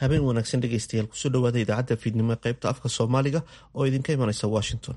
habeen wanaagsan dhegaystayaal kusoo dhawaada idaacadda fiidnimo ee qaybta afka soomaaliga oo idinka imanaysa washington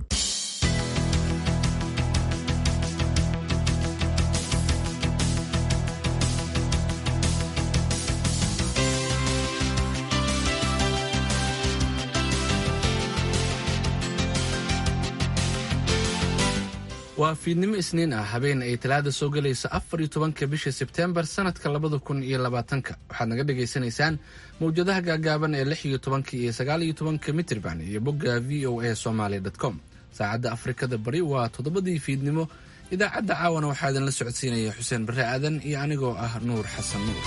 waa fiidnimo isniin ah habeen ay talaada soo gelayso afar iyo tobanka bisha sebteembar sanadka labada kun iyo labaatanka waxaad naga dhagaysanaysaan mawjadaha gaagaaban ee lix iyo tobanka iyo sagaal iyo tobanka mitrban iyo bogga v o a somaly com saacadda afrikada bari waa toddobadii fiidnimo idaacadda caawana waxaa idinla socodsiinaya xuseen barre aadan iyo anigoo ah nuur xasan nuur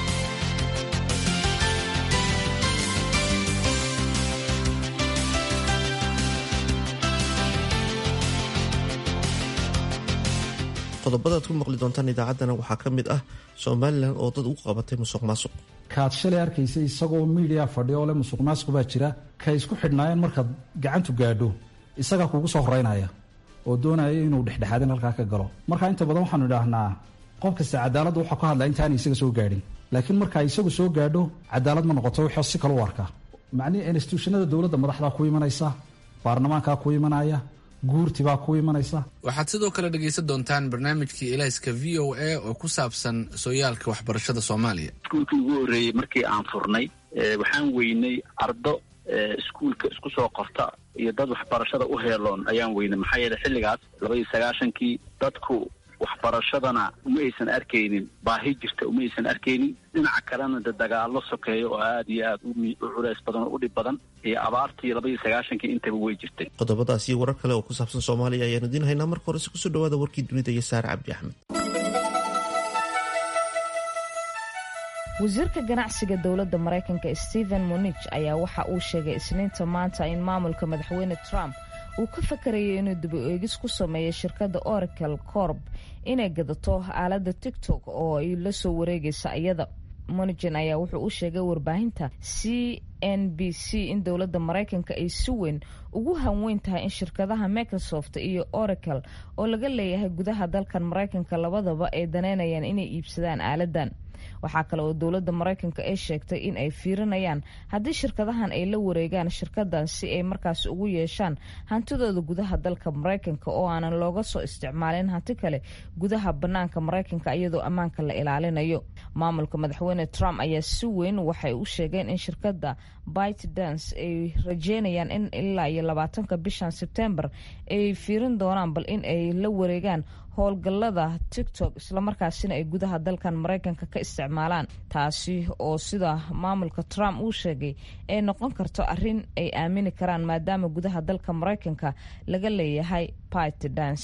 qodobada ad ku maqli doontaan idaacaddana waxaa ka mid ah somalilan oo dad u qabatay musuq maasuq kaad shalay arkaysa isagoo miidiya fadhiya oo le musuq maasuq baa jira kay isku xidhnaayeen markaad gacantu gaadho isagaa kugu soo horeynaya oo doonaya inuu dhexdhexaadin halkaa ka galo marka inta badan waxaanu idhaahnaa qof kasta cadaaladda waxaa ku hadlaa intaana isaga soo gaadhin laakiin markaa isagu soo gaadho cadaalad ma noqoto wuxuu si kale u arkaa macnihii instituushanada dowladda madaxdaa ku imanaysa baarlamaankaa ku imanaya guurtibaa ku imanaysa waxaad sidoo kale dhegaysan doontaan barnaamijkii elayska v o a oo ku saabsan sooyaalka waxbarashada soomaaliya iskuulkii ugu horreeyey markii aan furnay waxaan weynay ardo iskuulka isku soo qorta iyo dad waxbarashada u heeloon ayaan weynay maxaa yeele xilligaas labaiyo sagaashankii dadku waxbarashadana uma aysan arkaynin baahi jirta uma aysan arkaynin dhinaca kalena de dagaallo sokeeyo oo aada iyo aada u culays badan oo u dhib badan iyo abaartii labaiyo sagaashankii intaba way jirtay qodobadaas iyo warar kale oo ku saabsan soomaaliya ayaanu idiin haynaa marka horese kusoo dhawaada warkii dunida iyo saare cabdi axmed wasiirka ganacsiga dowladda maraykanka stephen monich ayaa waxa uu sheegay isniinta maanta in maamulka madaxweyne trump uu ka fakarayay inuu daba eegis ku sameeyo shirkadda oracle corb inay gadato aaladda tigtok oo ay la soo wareegaysa iyada monigin ayaa wuxuu u sheegay warbaahinta c n b c in dowladda maraykanka ay si weyn ugu hanweyn tahay in shirkadaha microsoft iyo oracle oo laga leeyahay gudaha dalkan maraykanka labadaba ay daneynayaan inay iibsadaan aaladan waxaa kale oo dowladda maraykanka ay sheegtay in ay fiirinayaan haddii shirkadahan ay la wareegaan shirkadan si ay markaas ugu yeeshaan hantidooda gudaha dalka maraykanka oo aanan looga soo isticmaalin hanti kale gudaha banaanka maraykanka iyadoo ammaanka la ilaalinayo maamulka madaxweyne trump ayaa si weyn waxay u sheegeen in shirkadda bite dance ay rajeynayaan in ilaa iyo labaatanka bishan sebtembar ay fiirin doonaan bal in ay la wareegaan howlgallada tictok islamarkaasina ay gudaha dalkan maraykanka ka isticmaalaan taasi oo sida maamulka trump uu sheegay ay noqon karto arrin ay aamini karaan maadaama gudaha dalka maraykanka laga leeyahay bite dance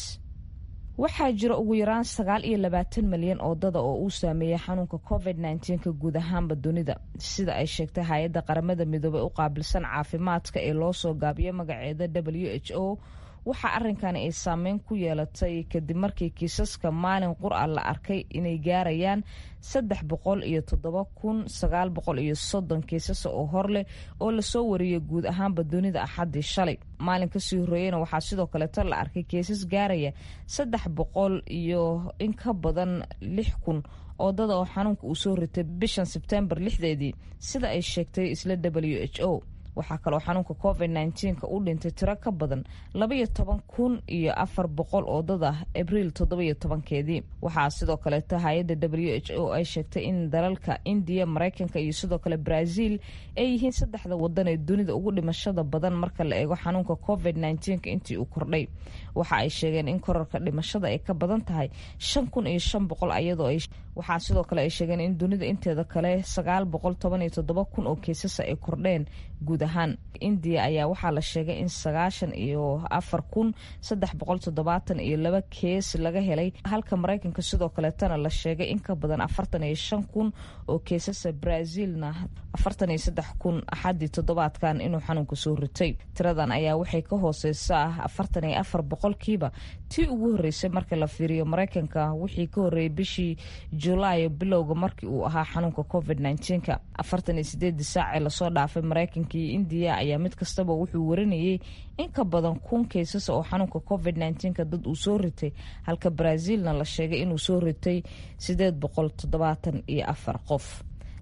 waxaa jira ugu yaraan sagaal iyo labaatan malyan oo dada oo uu saameeyey xanuunka covid nka guud ahaanba dunida sida ay sheegtay hay-adda qaramada midoobey u qaabilsan caafimaadka ee loo soo gaabiyo magaceeda w h o waxaa arrinkani ay saameyn ku yeelatay kadib markii kiisaska maalin qur-a la arkay inay gaarayaan saddex boqol iyo toddoba kun sagaal boqol iyo soddon kiisas oo hor leh oo lasoo wariyay guud ahaanba dunida axaddii shalay maalin kasii horreeyena waxaa sidoo kaleeto la arkay kiisas gaaraya saddex boqol iyo in ka badan lix kun oo dada oo xanuunka uu soo ritay bishan sebtembar lixdeedii sida ay sheegtay isla w h o waxaa kaloo xanuunka covid nka u dhintay tiro ka badan labaiyo toban kun iyo afar boqol oo dad ah abriil toddobiyo tobankeedii waxaa sidoo kaleeto hay-adda w h o ay sheegtay in dalalka indiya maraykanka iyo sidoo kale brazil ay yihiin saddexda wadan ee dunida ugu dhimashada badan marka la eego xanuunka covid nka intii uu kordhay waxa ay sheegeen in korarka dhimashada ay ka badan tahay shan kun iyo shan boqol ayadoo ay waxaa sidoo kale ay sheegeen in dunida inteeda kale sagaal boqol toban iyo toddoba kun oo keesasa ay kordheen guud ahaan indiya ayaa waxaa la sheegay in sagaashan iyo afar kun saddex boqol toddobaatan iyo laba kees laga helay halka maraykanka sidoo kaleetana la sheegay in ka badan afartan iyo shan kun oo keesasa brazilna afartan iyo saddex kun axaddii toddobaadkan inuu xanuunka soo ritay tiradan ayaa waxay ka hooseysaa afartan iyo afar boqolkiiba tii ugu horreysay marka la fiiriyo maraykanka wixii ka horreeyay bishii julaay bilowga markii uu ahaa xanuunka covid nka afartan iyo sideedii saacee lasoo dhaafay maraykanka iyo indiya ayaa mid kastaba wuxuu warinayay in ka badan kun kaysas oo xanuunka covid nka dad uu soo ritay halka brazilna la sheegay inuu soo ritay sideed boqol toddobaatan iyo afar qof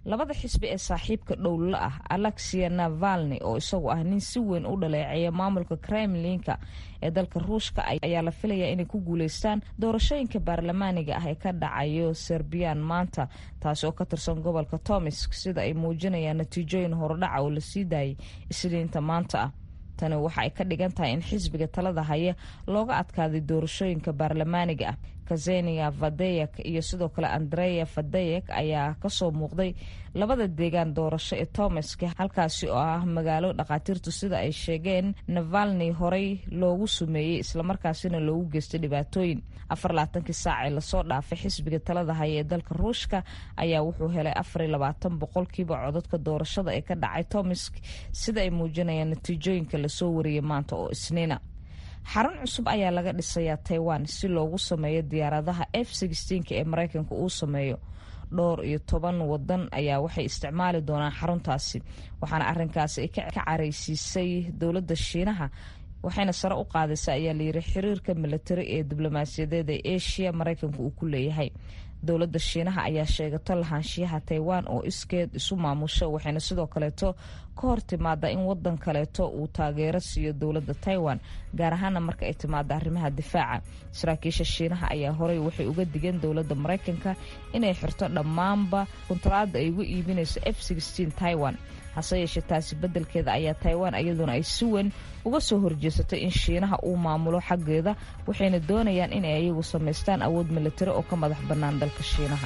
labada xisbi ee saaxiibka dhowlla ah alexia navalni oo isagu ah nin si weyn u dhaleeceeya maamulka kremlinka ee dalka ruushka ayaa la filayaa inay ku guuleystaan doorashooyinka baarlamaaniga ah ee ka dhacayo serbiyan maanta taasi oo ka tirsan gobolka tomisk sida ay muujinayaan natiijooyin horudhaca oo lasii daayay isniinta maanta ah tani waxa ay ka dhigan tahay in xisbiga talada haya looga adkaaday doorashooyinka baarlamaaniga ah kazenia vadeyek iyo sidoo kale andreya vadeyek ayaa kasoo muuqday labada deegaan doorasho ee tomask halkaasi oo ah magaalo dhakhaatiirtu sida ay sheegeen navalni horey loogu sumeeyey islamarkaasina loogu geystay dhibaatooyin afar labaatankii saac ee lasoo dhaafay xisbiga talada haya ee dalka ruushka ayaa wuxuu helay afar iyo labaatan boqolkiiba codadka doorashada ee ka dhacay tomask sida ay muujinayaan natiijooyinka lasoo wariyay maanta oo isniina xarun cusub ayaa laga dhisayaa taiwan si loogu sameeyo diyaaradaha f ee mareykanka uu sameeyo dhowr iyo toban wadan ayaa waxay isticmaali doonaan xaruntaasi waxaana arinkaasi ay ka careysiisay dowladda shiinaha waxayna sare u qaadaysa ayaa layiri xiriirka milatari ee diblomaasiyadeed ee asia mareykanka uu ku leeyahay dowladda shiinaha ayaa sheegato lahaanshiyaha taiwan oo iskeed isu maamusha waxayna sidoo kaleeto ka hor timaada in wadan kaleeto uu taageero siiyo dowladda taiwan gaar ahaana marka ay timaado arrimaha difaaca saraakiisha shiinaha ayaa horey waxay uga digeen dowladda mareykanka inay xirto dhammaanba kuntaraada ay uga iibinayso f taiwan hase yeeshee taasi beddelkeeda ayaa taiwan iyaduna ay si weyn uga soo horjeesatay in shiinaha uu maamulo xaggeeda waxayna doonayaan inay ayagu samaystaan awood militari oo ka madax bannaan dalka shiinaha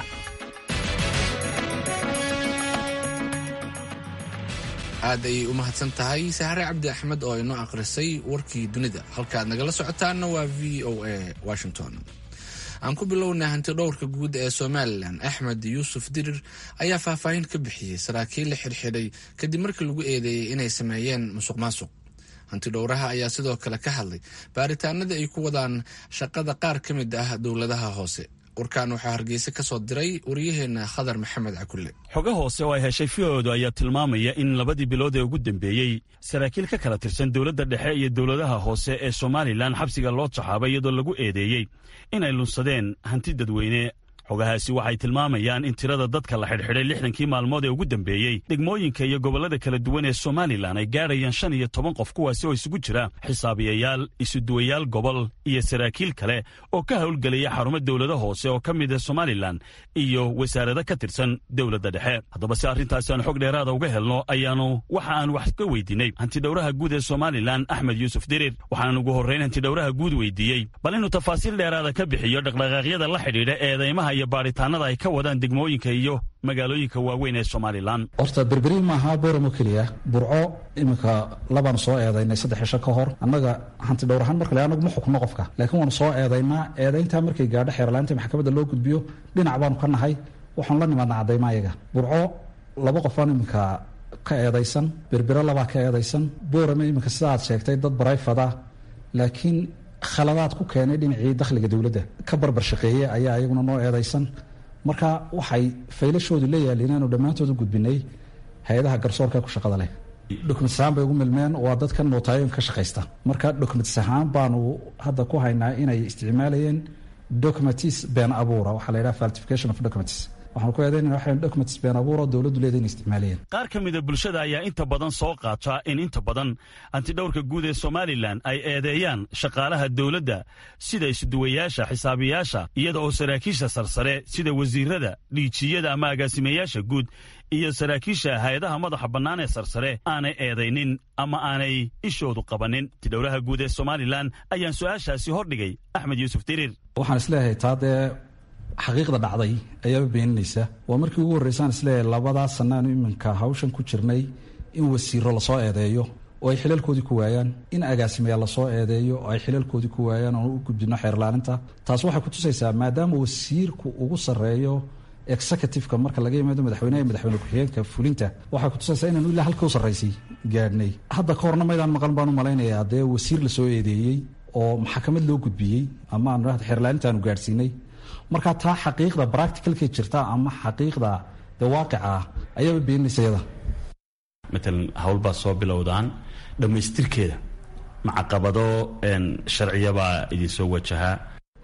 aad ayay u mahadsan tahay sahre cabdi axmed oo inoo akhrisay warkii dunida halkaad nagala socotaanna waa v o a washington aan ku bilownay hanti dhowrka guud ee somalilan axmed yuusuf dirir ayaa faahfaahin ka bixiyey saraakiil la xirxiday kadib markii lagu eedeeyey inay sameeyeen musuq maasuq hanti dhowraha ayaa sidoo kale ka hadlay baaritaanada ay ku wadaan shaqada qaar ka mid ah dowladaha hoose warkaan waxaa hargeysa ka soo diray waryaheena khadar maxamed cakulle xogo hoose oo ay heshay fioodu ayaa tilmaamaya in labadii bilood ee ugu dambeeyey saraakiil ka kala tirsan dowladda dhexe iyo dowladaha hoose ee somalilan xabsiga loo taxaabay iyadoo lagu eedeeyey inay lunsadeen hanti dadweyne xogahaasi waxay tilmaamayaan in tirada dadka la xidhxidhay lixdankii maalmood ee ugu dambeeyey degmooyinka iyo gobollada kala duwan ee somalilan ay gaadhayaan shan iyo toban qof kuwaasi oo isugu jira xisaabiyayaal isuduwayaal gobol iyo saraakiil kale oo ka howlgelaya xarumo dowlada hoose oo ka mid ah somalilan iyo wasaarado ka tirsan dowladda dhexe haddaba si arrintaasi aan xog dheeraada uga helno ayaanu waxa aan wax ka weydiinay hantidhowraha guud ee somalilan axmed yuusuf dirir waxaan ugu horrayn hantidhowraha guud weydiiyey bal inuu tafaasiil dheeraada ka bixiyo dhaqdhaqaaqyada la xidhiidha eedaymaha iyo baaritaanada ay ka wadaan degmooyinka iyo magaalooyinka waaweyn ee somalilan horta berberiil maaha booramo keliya burco iminka labaanu soo eedaynay saddex cisho ka hor annaga hanti dhowr ahaan marka le anagu ma xukno qofka laakiin waanu soo eedaynaa eedayntaa markay gaadho xeerlaanta maxkamadda loo gudbiyo dhinac baanu ka nahay waxaanu la nimaadna caddayma ayaga burco laba qofaan iminka ka eedaysan berbero labaa ka eedaysan boorame iminka sida aad sheegtay dad barayfada laakiin khaladaad ku keenay dhinacii dakhliga dowladda ka barbar shaqeeye ayaa ayaguna noo eedaysan marka waxay faylashoodu la yaaliin inaanu dhammaantood u gudbinay hay-adaha garsoorka ku shaqada leh documentis ahaan bay ugu milmeen waa dadka nootaayoon ka shaqaysta marka documentis ahaan baanu hadda ku haynaa inay isticmaalayeen documentis been abuura waxaa la yidhaha falsification of documents waxaan ku eedaynana waxaan documents been abuuro dowladdu leeda inay isticmaalayeen qaar ka mida bulshada ayaa inta badan soo qaata in inta badan antidhowrka guud ee somalilan ay eedeeyaan shaqaalaha dowladda sida isuduwayaasha xisaabiyaasha iyada oo saraakiisha sarsare sida wasiirada dhiijiyada ama agaasimayaasha guud iyo saraakiisha hay-adaha madaxa bannaan ee sarsare aanay eedaynin ama aanay ishoodu qabanin antidhowraha guud ee somalilan ayaan su-aashaasi hordhigay axmed yuusuf diriir waxaan isleeyahay taa dee xaqiiqda dhacday ayaaba beeninaysa waa markii ugu horreysaan isleeyahay labadaa sannaanu iminka hawshan ku jirnay in wasiiro lasoo eedeeyo oo ay xilalkoodii ku waayaan in agaasimayaal lasoo eedeeyo oo ay xilalkoodii ku waayaan oon u gudbino xeerlaaninta taas waxay ku tusaysaa maadaama wasiirku ugu sarreeyo executiveka marka laga yimaado madaxweyneha iyo madaxweyne ku-xigeenka fulinta waxay ku tusaysaa inaanu ilaa halka u sarraysay gaadhnay hadda ka horna maydaan maqan baan u malaynayaa dee wasiir lasoo eedeeyey oo maxkamad loo gudbiyey ama aanu xeerlaanintaanu gaadhsiinay marka taa xaqiiqda bracticalkay jirta ama xaqiiqda dee waaqica ah ayaaba beeninaysa yada matalan howlbaa soo bilowdaan dhammaystirkeeda macaqabado sharciyabaa idinsoo wajahaa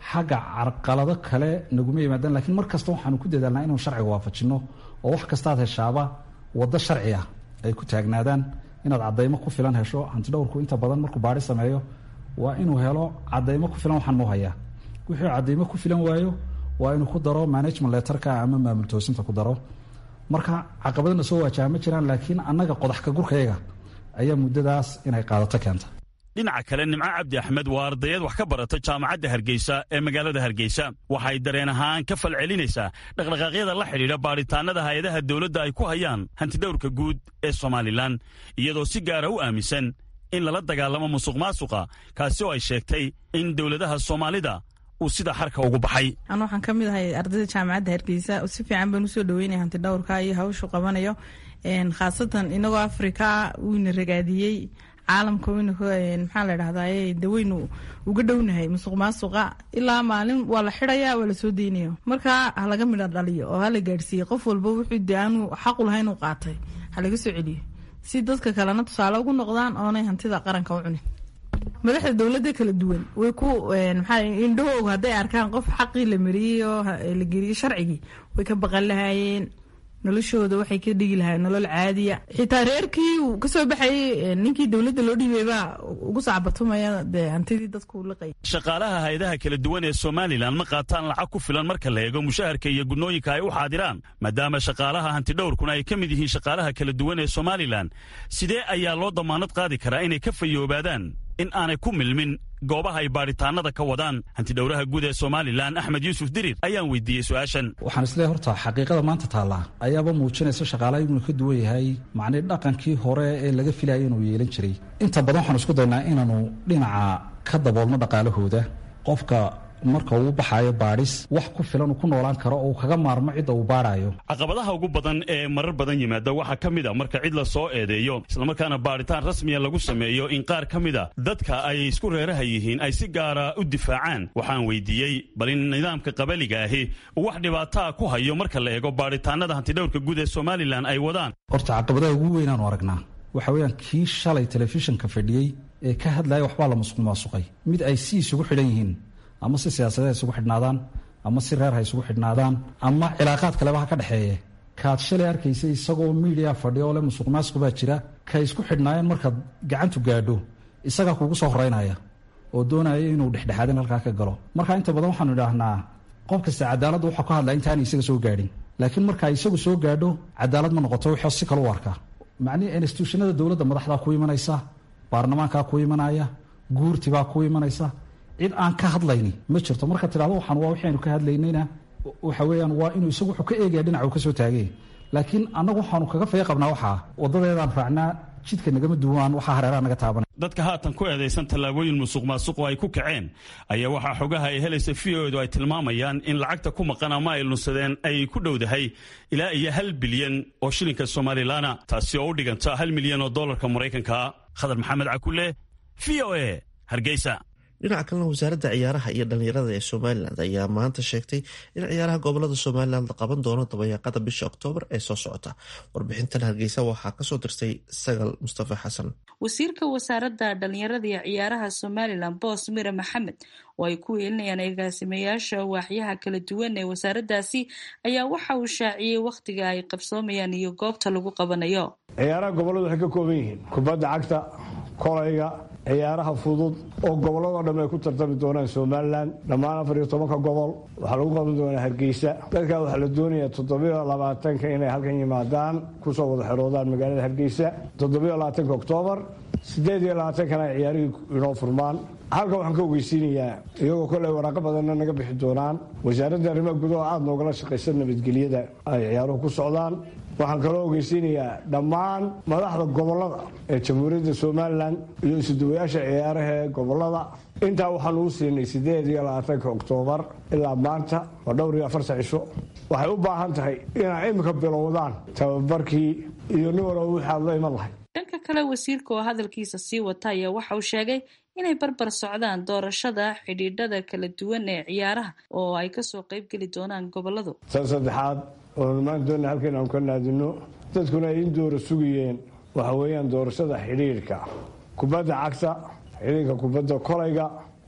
xagga carqalado kale naguma yimaadaan lakiin mar kasta waxaanu ku dadaalnaa inuu sharciga waafajinno oo wax kastaad heshaaba waddo sharci ah ay ku taagnaadaan inaad cadaymo ku filan hesho hantidhowrku inta badan markuu baari sameeyo waa inuu helo cadaymo ku filan waxaan muu hayaa wixii cadaymo ku filan waayo waa inuu ku daro management letterka ama maamul toosinta ku daro marka caqabadana soo waajaha ma jiraan laakiin annaga qodax ka gurkayaga ayaa muddadaas inay qaadato keenta dhinaca kale nimco cabdi axmed waa ardayad wax ka barata jaamacadda hargeysa ee magaalada hargeysa waxay dareen ahaan ka falcelinaysaa dhaqdhaqaaqyada la xidhiidha baadhitaannada hay-adaha dowladda ay ku hayaan hantidhowrka guud ee somalilan iyadoo si gaara u aaminsan in lala dagaalamo musuq maasuqa kaasi oo ay sheegtay in dowladaha soomaalida uu sida xarka ugu baxay anu waxaan ka mid ahay ardayda jaamacadda hargeysa si fiican baan usoo dhaweynaya hantidhowrka iyo hawshu qabanayo khaasatan inagoo afrika wuuna ragaadiyey caalamka waynu maxaa la dhahdaye daweynu uga dhownahay musuq maasuqa ilaa maalin waa la xidaya waa lasoo deynaya marka ha laga midha dhaliyo oo hala gaadhsiiye qof walba wuxuu de aanu xaqu lahayn u qaatay ha laga soo celiyo si dadka kalena tusaale ugu noqdaan oonay hantida qaranka u cunin madaxda dowladda kala duwan way ku maxaa indhahooga hadday arkaan qof xaqii la mariyey oo la geliyey sharcigii way ka baqan lahaayeen noloshooda waxay ka dhigi lahayen nolol caadiya xitaa reerkii uu kasoo baxayey ninkii dowladda loo dhiibay baa ugu sacbatumaya dee hantidii dadku liqay shaqaalaha hay-adaha kala duwan ee somalilan ma qaataan lacag ku filan marka la eego mushaharka iyo gudnooyinka ay u xaadiraan maadaama shaqaalaha hantidhowrkuna ay ka mid yihiin shaqaalaha kala duwan ee somalilan sidee ayaa loo damaanad qaadi karaa inay ka fayoobaadaan in aanay ku milmin goobaha ay baadhitaanada ka wadaan hantidhowraha guud ee somalilan axmed yuusuf dirir ayaan weydiiyey su-aashan waxaan isleeyahy horta xaqiiqada maanta taallaa ayaaba muujinaysa shaqaalaha inuu ka duwan yahay macnii dhaqankii hore ee laga filayay inuu yeelan jiray inta badan waxaan isku daynaa inaanu dhinaca ka daboolno dhaqaalahooda qofka marka uu baxaayo baadhis wax ku filan uu ku noolaan karo oo uu kaga maarmo cidda uu baadhaayo caqabadaha ugu badan ee marar badan yimaada waxaa ka mid a marka cid la soo eedeeyo islamarkaana baadhitaan rasmiya lagu sameeyo in qaar ka mid a dadka ay isku reeraha yihiin ay si gaara u difaacaan waxaan weydiiyey bal in nidaamka qabaliga ahi uu wax dhibaataa ku hayo marka la eego baadhitaanada hantidhowrka guud ee somalilan ay wadaan horta caqabadaha ugu weynaanu aragnaa waxa weeyaan kii shalay telefishinka fadhiyey ee ka hadlaya waxbaa la musuq maasuqay mid ay si isugu xidhan yihiin ama si siyaasadeed ha isugu xidhnaadaan ama si reer ha isugu xidhnaadaan ama cilaaqaad kaleba ha ka dhexeeye kaad shalay arkaysa isagoo miidiya fadhiya oo le musuq maasuq baa jira kay isku xidhnaayeen markaad gacantu gaadho isagaa kuugu soo horeynaya oo doonaya inuu dhexdhexaadin halkaa ka galo marka inta badan waxaanu idhaahnaa qof kasta cadaaladda waxaa ka hadlaa intaana isaga soo gaadhin laakiin markaa isagu soo gaadho cadaalad ma noqoto wixii si kale u arkaa macnihii instituushanada dowladda madaxdaa ku imanaysa baarlamaankaa ku imanaya guurtibaa ku imanaysa cid aan ka hadlayni ma jirto marka tidhahdo waxaan waa waxaynu ka hadlaynayna waxa weeyaan waa inuu isagu wuxuu ka eegaya dhinaca uu ka soo taagay laakiin annagu waxaanu kaga faya qabnaa waxaa waddadeedaan raacnaa jidka nagama duwaan waxaa hareeraha naga taabanay dadka haatan ku eedaysan tallaabooyin musuq maasuqo ay ku kaceen ayaa waxaa xogaha ay helaysa v o edu ay tilmaamayaan in lacagta ku maqan ama ay lunsadeen ay ku dhowdahay ilaa iyo hal bilyan oo shilinka somalilaana taasi oo u dhiganta hal milyan oo dollarka maraykanka khadar maxamed cakule v o e hargeysa dhinaca kalena wasaaradda ciyaaraha iyo dhallinyarada ee somalilan ayaa maanta sheegtay in ciyaaraha gobolada somalilan la qaban doono dabayaaqada bisha oktoobar ee soo socota warbixintan hargeysa waxaa kasoo dirtay sagal mustafa xasan wasiirka wasaaradda dhallinyarada iyo ciyaaraha somalilan boos mire maxamed oo ay ku weelinayaan agaasimayaasha waaxyaha kala duwan ee wasaaraddaasi ayaa waxa uu shaaciyey wakhtiga ay qabsoomayaan iyo goobta lagu qabanayo ciyaaraha gobolladu waxay ka kooban yihiin kubadda cagta kolayga ciyaaraha fudud oo gobolladoo dhan ay ku tartami doonaan somalilan dhammaan afar iyo tobanka gobol waxaa lagu qaban doonaa hargeysa dadkaa waxaa la doonayaa toddobiyo labaatanka inay halkan yimaadaan kusoo wada xeroodaan magaalada hargeysa toddobiyo labaatanka oktoobar siddeed iyo labaatankana ay ciyaarihii inoo furmaan halkan waxaan ka ogeysiinayaa iyagoo koley waraaqo badanna naga bixi doonaan wasaaradda arrimaha gudaha aada noogala shaqaysa nabadgelyada ay ciyaaruhu ku socdaan waxaan kaloo ogeysiinayaa dhammaan madaxda gobolada ee jamhuuriyadda somalilan iyo isuduwayaasha ciyaaraha ee gobolada intaa waxaan uu siinay siddeed iyo labaatanka oktoobar ilaa maanta waa dhowr iyo afarta cisho waxay u baahan tahay inay imika bilowdaan tababarkii iyo nin walba wixaad la iman lahay dhanka kale wasiirka oo hadalkiisa sii wata ayaa waxa uu sheegay inay barbar socdaan doorashada xidhiidhada kala duwan ee ciyaaraha oo ay kasoo qeybgeli doonaan goboladu tan saddexaad oonu maanta doona halkan aanu ka naadino dadkuna ay in doora sugayeen waxa weeyaan doorashada xidhiidhka kubadda cagta xidhiidhka kubadda kolayga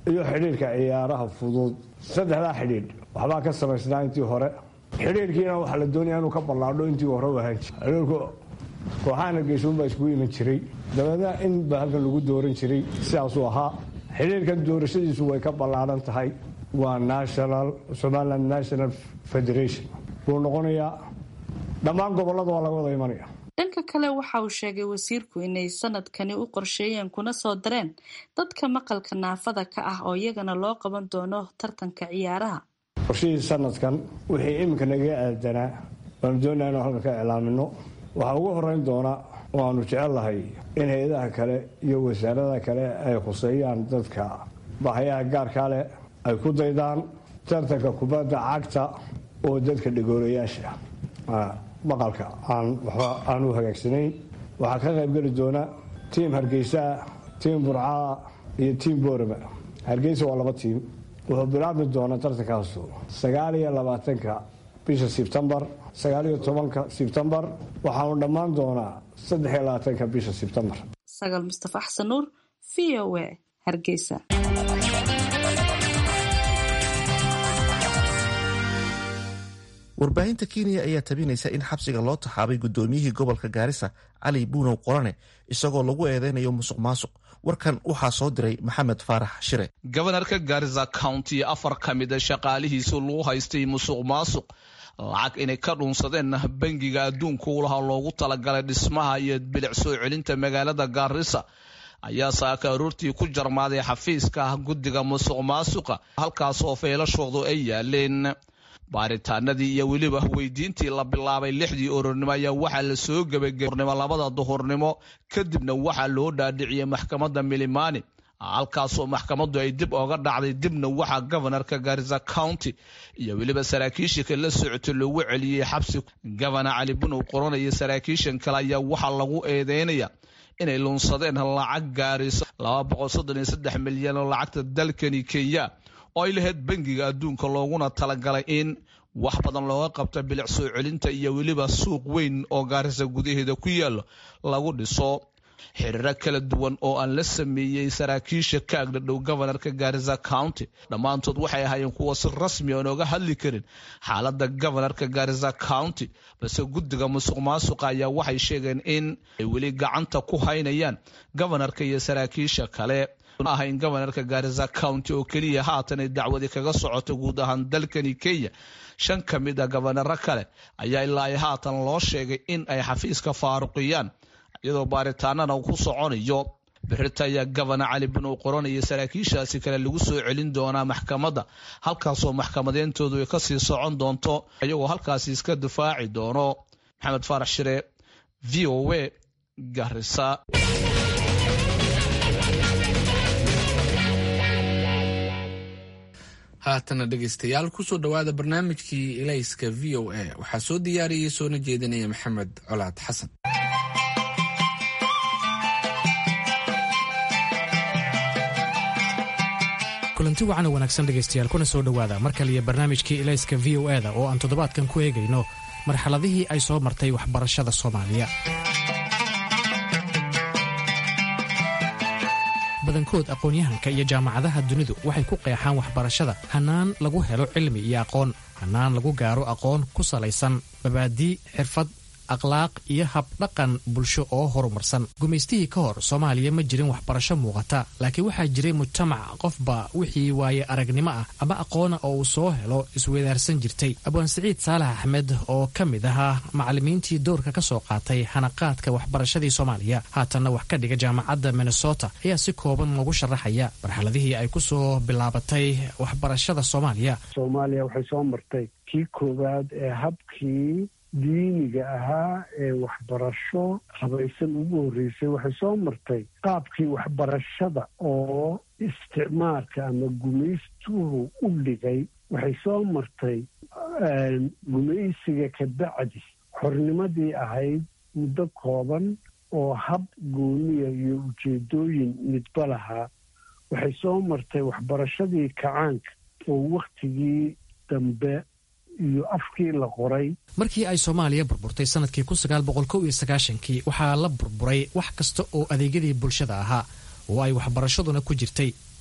iyo xidhiirka ciyaaraha fudud saddexdaa xidhiidh waxbaa ka samaysnaa intii hore xidhiirkiina waxaa la doonaya inuu ka ballaadho intii hore u ahaan jir xidhiirku kooxahana geesuunbaa iskugu iman jiray dabeedna in ba halkan lagu dooran jiray sidaasuu ahaa xidhiirkan doorashadiisu way ka ballaadhan tahay waa national somaliland national federation wuu noqonayaa dhammaan gobollada waa laga wada imanaya dhanka kale waxa uu sheegay wasiirku inay sanadkani u qorsheeyeen kuna soo dareen dadka maqalka naafada ka ah oo iyagana loo qaban doono tartanka ciyaaraha qorshihii sanadkan wixii iminka naga aadanaa waanu doonaa inu halkan ka iclaamino waxaa ugu horeyn doona waanu jecellahay in hay-adaha kale iyo wasaaradaha kale ay khuseeyaan dadka bahayaha gaarkaa leh ay ku daydaan tartanka kubadda cagta oo dadka dhegoorayaasha maqalka aan waxba aan u hagaagsanayn waxaa ka qaybgeli doona tiim hargeysaa tiim burcaa iyo tiim boorama hargeysa waa laba tiim wuxuu bilaabmi doonaa tartankaasu sagaal iyo labaatanka bisha sebtembar sagaal iyo tobanka sebtembar waxaanu dhammaan doonaa saddex iyo labaatanka bisha sebtembar sagaal mustafa xasan nuur v o a hargeysa warbaahinta kenya ayaa tabinaysa in xabsiga loo taxaabay gudoomiyihii gobolka gaarisa cali buunow qorane isagoo lagu eedeynayo musuq maasuq warkan waxaa soo diray maxamed faarax shire gobanarka gaarisa county afar ka mida shaqaalihiisu lagu haystay musuq maasuq lacag inay ka dhunsadeen bangiga adduunka u lahaa loogu talagalay dhismaha iyo bilic soo celinta magaalada gaarisa ayaa saaka aroortii ku jarmaaday xafiiska guddiga musuq maasuqa halkaasoo feelashoodu ay yaaleen baaritaanadii iyo weliba weydiintii la bilaabay lixdii orornimo ayaa waxaa la soo gebagaornimo labada duhurnimo kadibna waxaa loo dhaadhiciyey maxkamadda milimani halkaasoo maxkamaddu ay dib oga dhacday dibna waxaa gobanarka gaarisa county iyo weliba saraakiishika la socotay loogu celiyey xabsi gobana cali bunow qoranaya saraakiishan kale ayaa waxaa lagu eedeynaya inay lunsadeen lacag gaarisa milyan oo lacagta dalkani kenya oo ay lahayd bangiga adduunka looguna talagalay in wax badan looga qabta bilic soo celinta iyo weliba suuq weyn oo gaarisa gudaheeda ku yaalo lagu dhiso xiriiro kala duwan oo aan la sameeyey saraakiisha ka agdhadhow gobanarka gaarisa county dhammaantood waxay ahaayeen kuwa si rasmi aan oga hadli karin xaalada gobanarka gaarisa county balse guddiga musuq maasuqa ayaa waxay sheegeen in ay weli gacanta ku haynayaan gobanarka iyo saraakiisha kale ahayn gobanarka gaarisa county oo keliya haatan ay dacwadi kaga socoto guud ahaan dalkani kenya shan ka mid a gobanaro kale ayaa ilaa ay haatan loo sheegay in ay xafiiska faaruqiyaan iyadoo baaritaanana uu ku soconayo birita ayaa gobana cali bunow qoranaya saraakiishaasi kale lagu soo celin doonaa maxkamadda halkaasoo maxkamadeyntoodu ay kasii socon doonto iyagoo halkaasi iska difaaci doono maxamed faarax shire v o a garisa haatana dhegaystayaal kusoo dhowaada barnaamijkii ilayska v o a waxaa soo diyaariyey soona jeedinaya maxamed colaad xasan kulanti wacan oo wanaagsan dhegaystayaal kuna soo dhowaada mar kaliya barnaamijkii ilayska v o eda oo aan toddobaadkan ku eegayno marxaladihii ay soo martay waxbarashada soomaaliya badankood aqoon-yahanka iyo jaamacadaha dunidu waxay ku qeexaan waxbarashada hannaan lagu helo cilmi iyo aqoon hannaan lagu gaaro aqoon ku salaysan mabaadii xirfad akhlaaq iyo habdhaqan bulsho oo horumarsan gumaystihii ka hor soomaaliya ma jirin waxbarasho muuqata laakiin waxaa jiray mujtamac qofba wixii waaye aragnimo ah ama aqoona oo uu soo helo isweydaarsan jirtay abwaan siciid saalax axmed oo ka mid ahaa macallimiintii doorka ka soo qaatay hanaqaadka waxbarashadii soomaaliya haatanna wax ka dhiga jaamacadda minnesota ayaa si kooban noogu sharaxaya marxaladihii ay ku soo bilaabatay waxbarashada soomaaliya soomaaliya waxay soo martay kii koowaad ee habkii diiniga ahaa ee waxbarasho habaysan ugu horreysay waxay soo martay qaabkii waxbarashada oo isticmaalka ama gumaystuhu u dhigay waxay soo martay gumaysiga ka bacdi xornimadii ahayd muddo kooban oo hab gooniya iyo ujeedooyin midba lahaa waxay soo martay waxbarashadii kacaanka oo wakhtigii dambe iyo afkii la qoray markii ay soomaaliya burburtay sanadkii kii waxaa la burburay wax kasta oo adeegyadii bulshada ahaa oo ay waxbarashaduna ku jirtay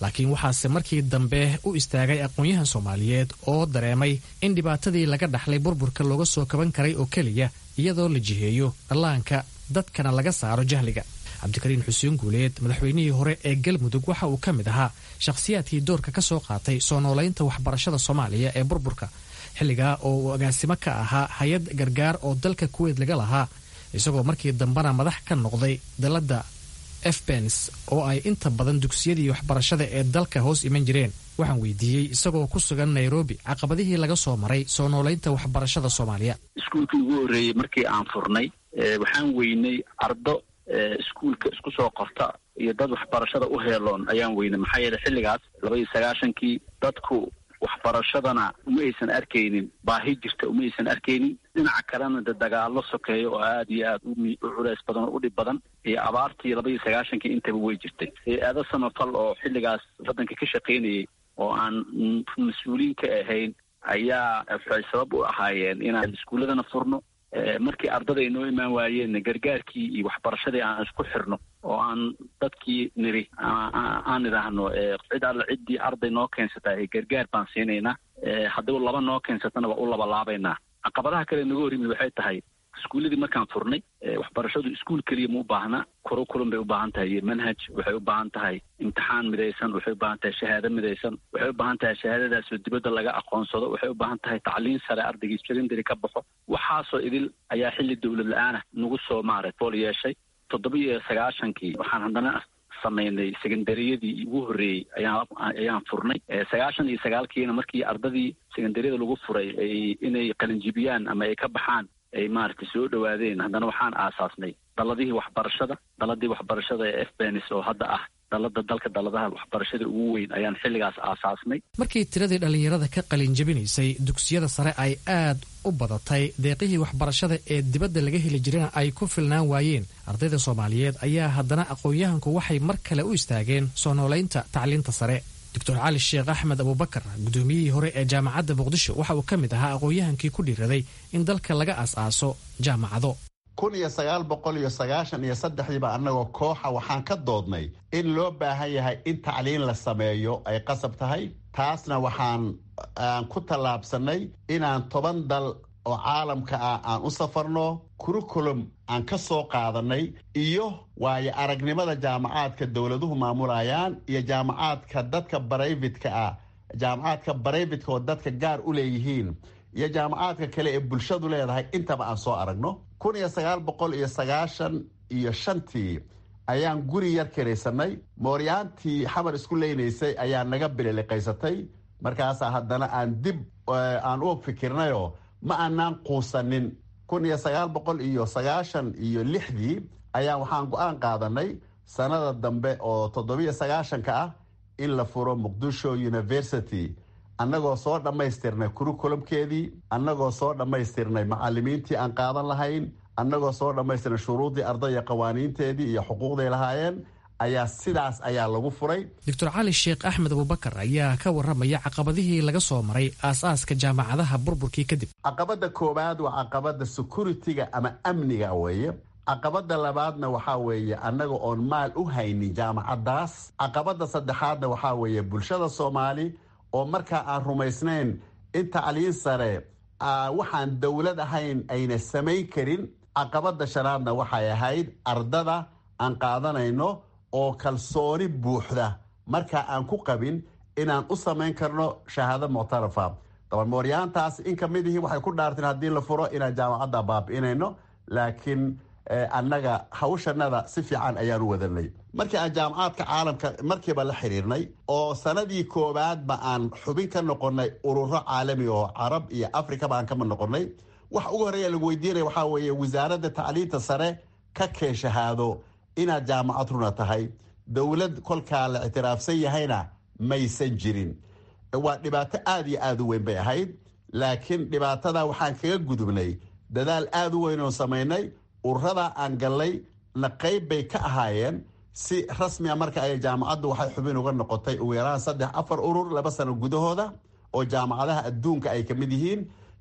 laakiin waxaase markii dambe u istaagay aqoon-yahan soomaaliyeed oo dareemay in dhibaatadii laga dhaxlay burburka looga soo kaban karay oo keliya iyadoo la jiheeyo dhallaanka dadkana laga saaro jahliga cabdikariin xuseen guuleed madaxweynihii hore ee galmudug waxa uu ka mid ahaa shakhsiyaadkii doorka ka soo qaatay soo noolaynta waxbarashada soomaaliya ee burburka xilligaa oo uu agaasimo ka ahaa hay-ad gargaar oo dalka kuweyd laga lahaa isagoo markii dambena madax ka noqday dalladda efbens oo ay inta badan dugsiyadii waxbarashada ee dalka hoos iman jireen waxaan weydiiyey isagoo ku sugan nairobi caqabadihii laga soo maray soo noolaynta waxbarashada soomaaliya iskuulkii ugu horreeyey markii aan furnay waxaan weynay ardo iskuulka isku soo qorta iyo dad waxbarashada u heeloon ayaan weynay maxaa yeele xilligaas laba iyo sagaashankii dadku waxbarashadana uma aysan arkaynin baahi jirta uma aysan arkaynin dhinaca kalena de dagaalo sokeeya oo aada iyo aada u culeys badan oo u dhib badan iyo abaartii laba iyo sagaashankii intaba way jirtay hay-ado samafal oo xilligaas waddanka ka shaqaynayay oo aan mas-uuliin ka ahayn ayaa waxay sabab u ahaayeen inaan iskuulladana furno markii ardada ay noo imaan waayeenna gargaarkii iyo waxbarashadii aan isku xirno oo aan dadkii niri aan idhaahno cid alla ciddii arday noo keensataa ee gargaar baan siinaynaa haddii laba noo keensatana waa u labalaabaynaa caqabadaha kale naga hor yimid waxay tahay iskuulladii markaan furnay waxbarashadu iskuul keliya ma u baahna kurukulum bay u baahan tahay iyo manhaj waxay u baahan tahay imtixaan midaysan waxay u baahan tahay shahaado midaysan waxay u baahan tahay shahaadadaasoo dibadda laga aqoonsado waxay u baahan tahay tacliin sare ardaygii secondary ka baxo waxaasoo idil ayaa xilli dowlad la-aanah nagu soo maaray fool yeeshay toddoba iyo sagaashankii waxaan haddana samaynay secondariyadii ugu horreeyey ayaan ayaan furnay sagaashan iyo sagaalkiina markii ardadii secondariyada lagu furay ay inay qalinjibiyaan ama ay ka baxaan ay maaragtay soo dhowaadeen haddana waxaan aasaasnay daladihii waxbarashada daladii waxbarashada ee fbenis oo hadda ah dalada dalka daladaha waxbarashada ugu weyn ayaan xilligaas aasaasnay markii tiradii dhallinyarada ka qalin jabinaysay dugsiyada sare ay aad u badatay deeqihii waxbarashada ee dibadda laga heli jirana ay ku filnaan waayeen ardayda soomaaliyeed ayaa haddana aqoon-yahanku waxay mar kale u istaageen soo noolaynta tacliinta sare doctor cali sheekh axmed abubakar guddoomiyihii hore ee jaamacadda muqdisho waxa uu ka mid ahaa aqoon-yahankii ku dhiiraday in dalka laga as-aaso jaamacado kun iyo sagaal boqol iyo sagaashan iyo saddexdiiba annagoo kooxa waxaan ka doodnay in loo baahan yahay in tacliin la sameeyo ay qasab tahay taasna waxaan aan ku tallaabsannay inaan toban dal oo caalamka ah aan u safarno kurukulum aan ka soo qaadanay iyo waayo aragnimada jaamacaadka dowladuhu maamulayaan iyo jaamacaadka dadka barayvidka ah jaamacaadka barayvidka oo dadka gaar u leeyihiin iyo jaamacaadka kale ee bulshadu leedahay intaba aan soo aragno kun iyo sagaal boqol iyo sagaashan iyo shantii ayaan guri yar kiraysanay mooryaantii xamar isku leynaysay ayaa naga bililiqaysatay markaasaa haddana aan dib aan u fikirnayoo ma aanaan quusanin kun iyo sagaal boqol iyo sagaashan iyo lixdii ayaa waxaan go-aan qaadanay sanada dambe oo toddobiyo sagaashanka ah in la furo muqdisho university annagoo soo dhammaystirnay kurukulumkeedii annagoo soo dhammaystirnay macalimiintii aan qaadan lahayn annagoo soo dhammaystirnay shuruuddii ardaya qawaaniinteedii iyo xuquuqday lahaayeen ayaa sidaas ayaa lagu furay doctor cali sheekh axmed abubakar ayaa ka warramaya caqabadihii laga soo maray aas-aaska jaamacadaha burburkii kadib caqabadda koowaad waa caqabadda security-ga ama amniga weeye caqabadda labaadna waxaa weeye annaga oon maal u haynin jaamacaddaas caqabadda saddexaadna waxaa weeye bulshada soomaali oo markaa aan rumaysnayn in tacliin sare waxaan dowlad ahayn ayna samayn karin caqabadda shanaadna waxay ahayd ardada aan qaadanayno oo kalsooni buuxda markaa aan ku qabin inaan u samayn karno shahaado muctarafa dabalmooryaantaas in ka mid ihii waxay ku dhaarteen haddii la furo inaan jaamacadda baabi'inayno laakiin annaga hawshanada si fiican ayaan u wadanay markii aan jaamacaadka caalamka markiiba la xiriirnay oo sanadii koowaadba aan xubin ka noqonay ururo caalami oo carab iyo afrikaba aan kama noqonay waxa ugu horreeya lagu weydiinaya waxaa weeye wasaaradda tacliinta sare ka keen shahaado inaad jaamacad runa tahay dowlad kolkaa la ictiraafsan yahayna maysan jirin waa dhibaato aada iyo aada u weyn bay ahayd laakiin dhibaatada waxaan kaga gudubnay dadaal aada u weyn oo samaynay ururada aan gallay na qayb bay ka ahaayeen si rasmia marka ay jaamacaddu waxay xubin uga noqotay ugu yaraan saddex afar urur laba sano gudahooda oo jaamacadaha adduunka ay ka mid yihiin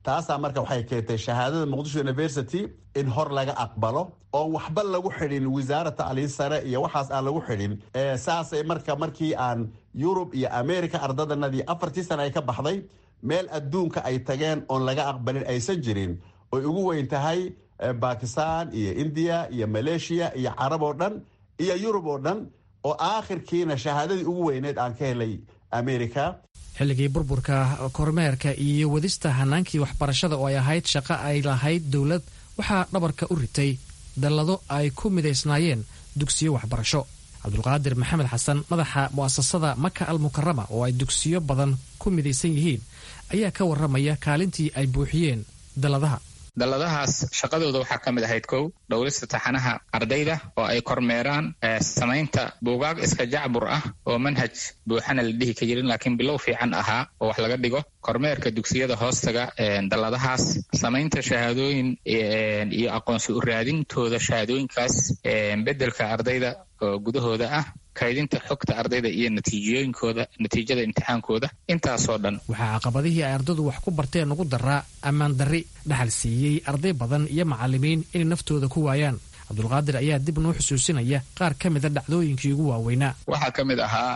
taasaa marka waxay keentay shahaadada muqdisho university in hor laga aqbalo oon waxba lagu xidhin wasaara tacliin sare iyo waxaas aan lagu xidhin saasay marka markii aan yurub iyo america ardadanadii afartii sana ay ka baxday meel adduunka ay tageen oon laga aqbalin aysan jirin oy ugu weyn tahay bakistan iyo indiya iyo maleeshiya iyo carab oo dhan iyo yurub oo dhan oo aakhirkiina shahaadadii ugu weyneed aan ka helay america xilligii burburka kormeerka iyo wadista hanaankii waxbarashada oo ay ahayd shaqo ay lahayd dowlad waxaa dhabarka u ritay dallado ay ku midaysnaayeen dugsiyo waxbarasho cabdulqaadir maxamed xasan madaxa mu'asasada maka al mukarama oo ay dugsiyo badan ku midaysan yihiin ayaa ka warramaya kaalintii ay buuxiyeen dalladaha dalladahaas shaqadooda waxaa ka mid ahayd kow dhowlista taxanaha ardayda oo ay kormeeraan samaynta buugaag iska jacbur ah oo manhaj buuxana la dhihi ka jirin laakiin bilow fiican ahaa oo wax laga dhigo kormeerka dugsiyada hoostaga dalladahaas samaynta shahaadooyin iyo aqoonsi u raadintooda shahaadooyinkaas beddelka ardayda oo gudahooda ah kaydinta xogta ardayda iyo natiijooyinkooda natiijada imtixaankooda intaasoo dhan waxaa caqabadihii ay ardadu wax ku barteen ugu daraa ammaan darri dhaxal siiyey arday badan iyo macallimiin inay naftooda ku waayaan cabdulqaadir ayaa dib noo xusuusinaya qaar ka mida dhacdooyinkii ugu waaweynaa waxaa ka mid ahaa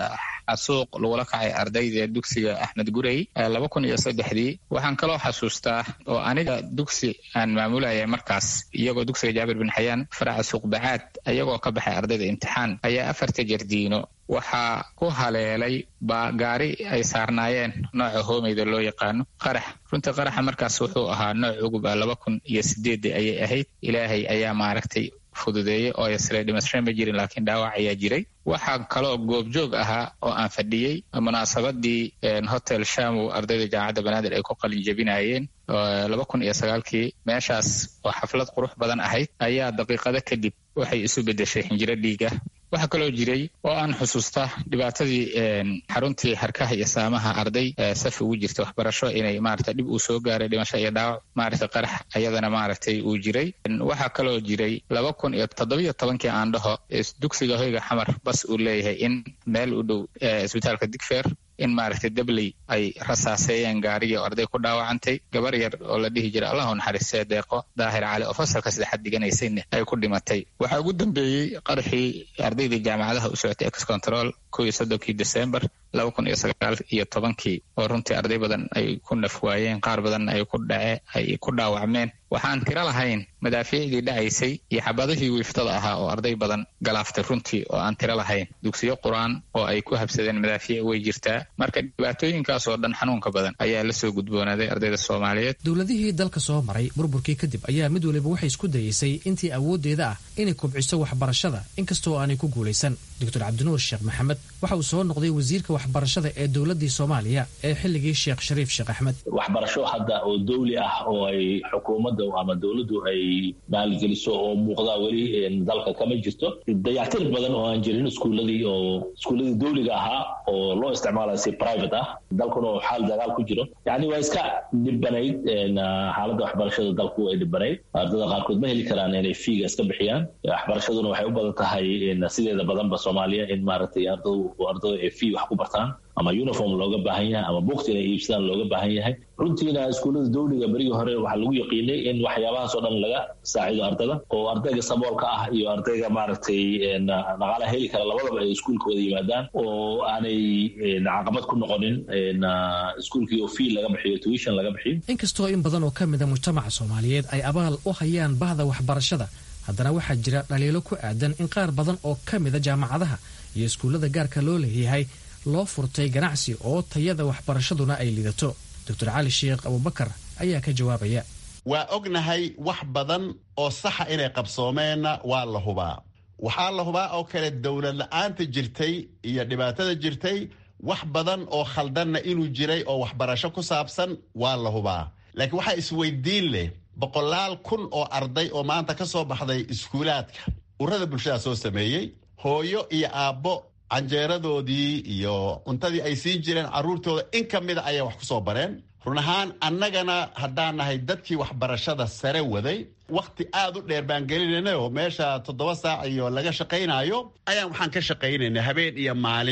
xasuuq lagula kacay ardayda dugsiga axmed gurey laba kun iyo saddexdii waxaan kaloo xasuustaa oo aniga dugsi aan maamulayay markaas iyagoo dugsiga jaabir bin xayaan faraca suuqbacaad iyagoo ka baxay ardayda imtixaan ayaa afarta jardiino waxaa ku haleelay baa gaari ay saarnaayeen nooca hoomeyda loo yaqaano qarax runtii qaraxa markaas wuxuu ahaa nooc ugub ah laba kun iyo sideedii ayay ahayd ilaahay ayaa maaragtay fududeeyey oo yasre dhimasho ma jirin laakiin dhaawac ayaa jiray waxaa kaloo goobjoog ahaa oo aan fadhiyey munaasabadii hotel shamow ardayda jaamacadda banaadir ay ku qalin jebinayeen laba kun iyo sagaalkii meeshaas oo xaflad qurux badan ahayd ayaa daqiiqado kadib waxay isu beddeshay xinjiro dhiiga waxaa kaloo jiray oo aan xusuusta dhibaatadii xaruntii harkaha iyo saamaha arday safi ugu jirta waxbarasho inay maarata dhib uu soo gaaray dhimasho iyo dhaawac maarata qarax ayadana maaragtay uu jiray waxaa kaloo jiray laba kun iyo toddobiyo tobankii aan dhaho dugsiga hoyga xamar bas uu leeyahay in meel u dhow isbitaalka digfeer in maaragtay dabley ay rasaaseeyeen gaarigii oo arday ku dhaawacantay gabar yar oo la dhihi jiray allahu naxariistee deeqo daahir cali oo fasalka saddexaad dhiganaysayna ay ku dhimatay waxaa ugu dambeeyey qaraxii ardaydii jaamacadaha u socotay ex control kow iyo soddonkii december laba kun iyo sagaal iyo tobankii oo runtii arday badan ay ku naf waayeen qaar badan ay ku dhace ay ku dhaawacmeen waxaan tiro lahayn madaafiicdii dhacaysay iyo xabadihii wiiftada ahaa oo arday badan galaaftay runtii oo aan tiro lahayn dugsiyo qur-aan oo ay ku habsadeen madaafiic way jirtaa marka dhibaatooyinkaas oo dhan xanuunka badan ayaa la soo gudboonaaday ardayda soomaaliyeed dowladihii dalka soo maray burburkii kadib ayaa mid waliba waxay isku dayeysay intii awooddeeda ah inay kobciso waxbarashada inkastoo aanay ku guulaysan doctor cabdinuur sheekh maxamed waxa uu soo noqday wasiirka waxbarashada ee dowladii soomaaliya ee xilligii sheekh shariif sheekh axmed waxbarasho hadda oo dowli ah oo ay xukuumadda ama dowladdu ay maalgeliso oo muuqda weli dalka kama jirto dayactir badan oo aan jirin iskuuladii oo iskuuladii dowliga ahaa oo loo isticmaalayo si private ah dalkuna oo xaal dagaal ku jiro yacni waa iska dhibanayd xaaladda waxbarashada dalku ay dhibanayd ardada qaarkood ma heli karaan inay fiiga iska bixiyaan waxbarashaduna waxay u badan tahay sideeda badanba soomaaliya in maaragtay ardadu ardadu ay fii wax ku bartaan ama uniform looga baahan yahay ama buugta inay iibsadaan looga baahan yahay runtiina iskuullada dowliga berigii hore waxaa lagu yaqiinay in waxyaabahaas oo dhan laga saacido ardada oo ardayga saboolka ah iyo ardayga maaragtay dhaqaalaha heli kara labadaba ay iskuulka wada yimaadaan oo aanay caqabad ku noqonin iskuulkii oo fii laga bixiyo tuition laga bixiyo inkastoo in badan oo ka mida mujtamaca soomaaliyeed ay abaal u hayaan bahda waxbarashada haddana waxaa jira dhaliilo ku aadan in qaar badan oo ka mida jaamacadaha iyo iskuullada gaarka loo leeyahay loo furtay ganacsi oo tayada waxbarashaduna ay lidato doctor cali sheekh abubakar ayaa ka jawaabaya waa ognahay wax badan oo saxa inay qabsoomeenna waa la hubaa waxaa la hubaa oo kale dowlad la-aanta jirtay iyo dhibaatada jirtay wax badan oo khaldanna inuu jiray oo waxbarasho ku saabsan waa la hubaa laakiin waxaa isweydiin leh boqolaal kun oo arday oo maanta ka soo baxday iskuulaadka urada bulshada soo sameeyey hooyo iyo aabbo canjeeradoodii iyo cuntadii ay siin jireen carruurtooda in ka mida ayay wax ku soo bareen run ahaan annagana haddaan nahay dadkii waxbarashada sare waday wakhti aad u dheer baan gelinayna oo meesha toddoba saac iyo laga shaqaynaayo ayaan waxaan ka shaqaynaynay habeen iyo maalin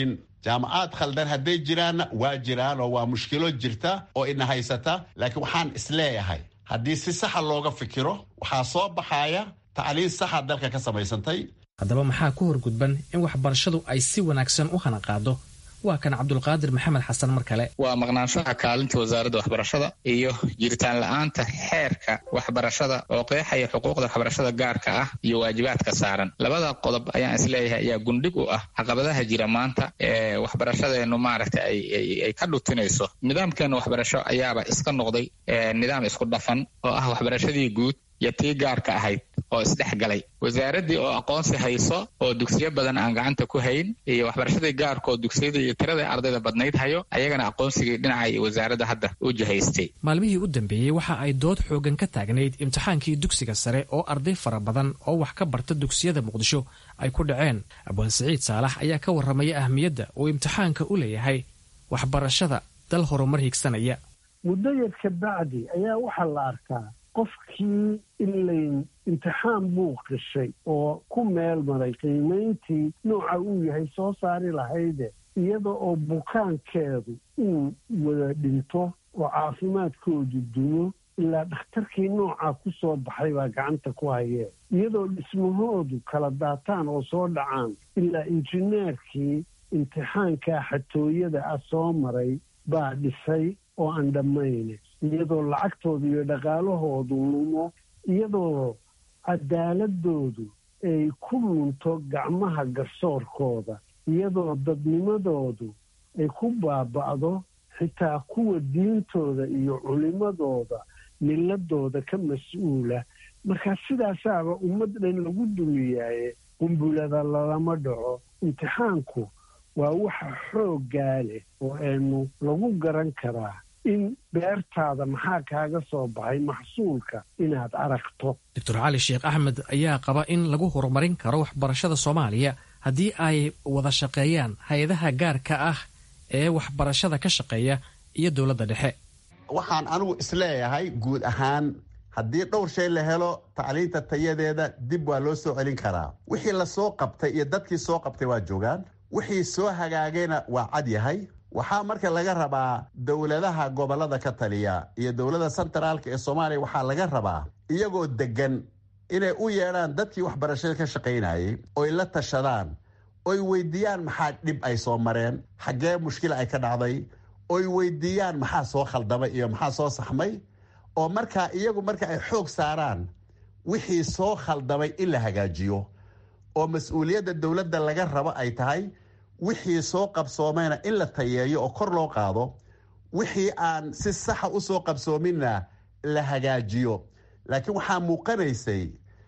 jaamacaad khaldan hadday jiraanna waa jiraan oo waa mushkilo jirta oo ina haysata laakiin waxaan isleeyahay haddii si saxa looga fikiro waxaa soo baxaya tacliin saxa dalka ka samaysantay haddaba maxaa ku horgudban in waxbarashadu ay si wanaagsan u hanaqaado waa kan cabdulqaadir maxamed xasan mar kale waa maqnaanshaha kaalinta wasaaradda waxbarashada iyo jiritaan la-aanta xeerka waxbarashada oo qeexaya xuquuqda waxbarashada gaarka ah iyo waajibaadka saaran labada qodob ayaan isleeyahay ayaa gundhig u ah caqabadaha jira maanta ee waxbarashadeennu maaragta ay ka dhutinayso nidaamkeena waxbarasho ayaaba iska noqday nidaam isku dhafan oo ah waxbarashadii guud iyo tii gaarka ahayd oo isdhexgalay wasaaraddii oo aqoonsi hayso oo dugsiyo badan aan gacanta ku hayn iyo waxbarashadii gaarka oo dugsiyada iyo tirada ardayda badnayd hayo ayagana aqoonsigii dhinacay wasaaradda hadda u jihaystay maalmihii u dambeeyey waxa ay dood xoogan ka taagnayd imtixaankii dugsiga sare oo arday fara badan oo wax ka barta dugsiyada muqdisho ay ku dhaceen abwaan siciid saalax ayaa ka warramaya ahmiyadda uu imtixaanka u leeyahay waxbarashada dal horumar higsanaya muddo yar ka bacdi ayaa waxaa la arkaa qofkii ilayn imtixaan buu qishay oo ku meel maray qiimayntii nooca uu yahay soo saari lahayde iyada oo bukaankeedu uu wada dhinto oo caafimaadkoodu dumo ilaa dhakhtarkii noocaa ku soo baxay baa gacanta ku hayee iyadoo dhismahoodu kala daataan oo soo dhacaan ilaa injineerkii imtixaankaa xatooyada ah soo maray baa dhisay oo aan dhammayne iyadoo lacagtooda iyo dhaqaalahoodu lumo iyadoo cadaaladoodu ay ku lunto gacmaha garsoorkooda iyadoo dadnimadoodu ay ku baaba'do xitaa kuwa diintooda iyo culimadooda miladooda ka mas-uula markaa sidaasaaba ummad dhan lagu dumiyaaye qumbulada lalama dhaco imtixaanku waa waxa xooggaa leh oo aynu lagu garan karaa in beertaada maxaa kaaga soo baxay maxsuulka inaad aragto doctor cali sheekh axmed ayaa qaba in lagu horumarin karo waxbarashada soomaaliya haddii ay wada shaqeeyaan hay-adaha gaarka ah ee waxbarashada ka shaqeeya iyo dowladda dhexe waxaan anigu isleeyahay guud ahaan haddii dhowr shay la helo tacliinta tayadeeda dib waa loo soo celin karaa wixii lasoo qabtay iyo dadkii soo qabtay waa joogaan wixii soo hagaagayna waa cad yahay waxaa marka laga rabaa dowladaha gobolada ka taliya iyo dowladda sentraalka ee soomaaliya waxaa laga rabaa iyagoo degan inay u yeedhaan dadkii waxbarashada ka shaqaynayay oy la tashadaan oy weydiiyaan maxaa dhib ay soo mareen xaggee mushkila ay ka dhacday oy weydiiyaan maxaa soo khaldamay iyo maxaa soo saxmay oo markaa iyagu marka ay xoog saaraan wixii soo khaldamay in la hagaajiyo oo mas-uuliyadda dowladda laga rabo ay tahay wixii soo qabsoomayna in la tayeeyo oo kor loo qaado wixii aan si saxa u soo qabsoominna la hagaajiyo laakiin waxaa muuqanaysay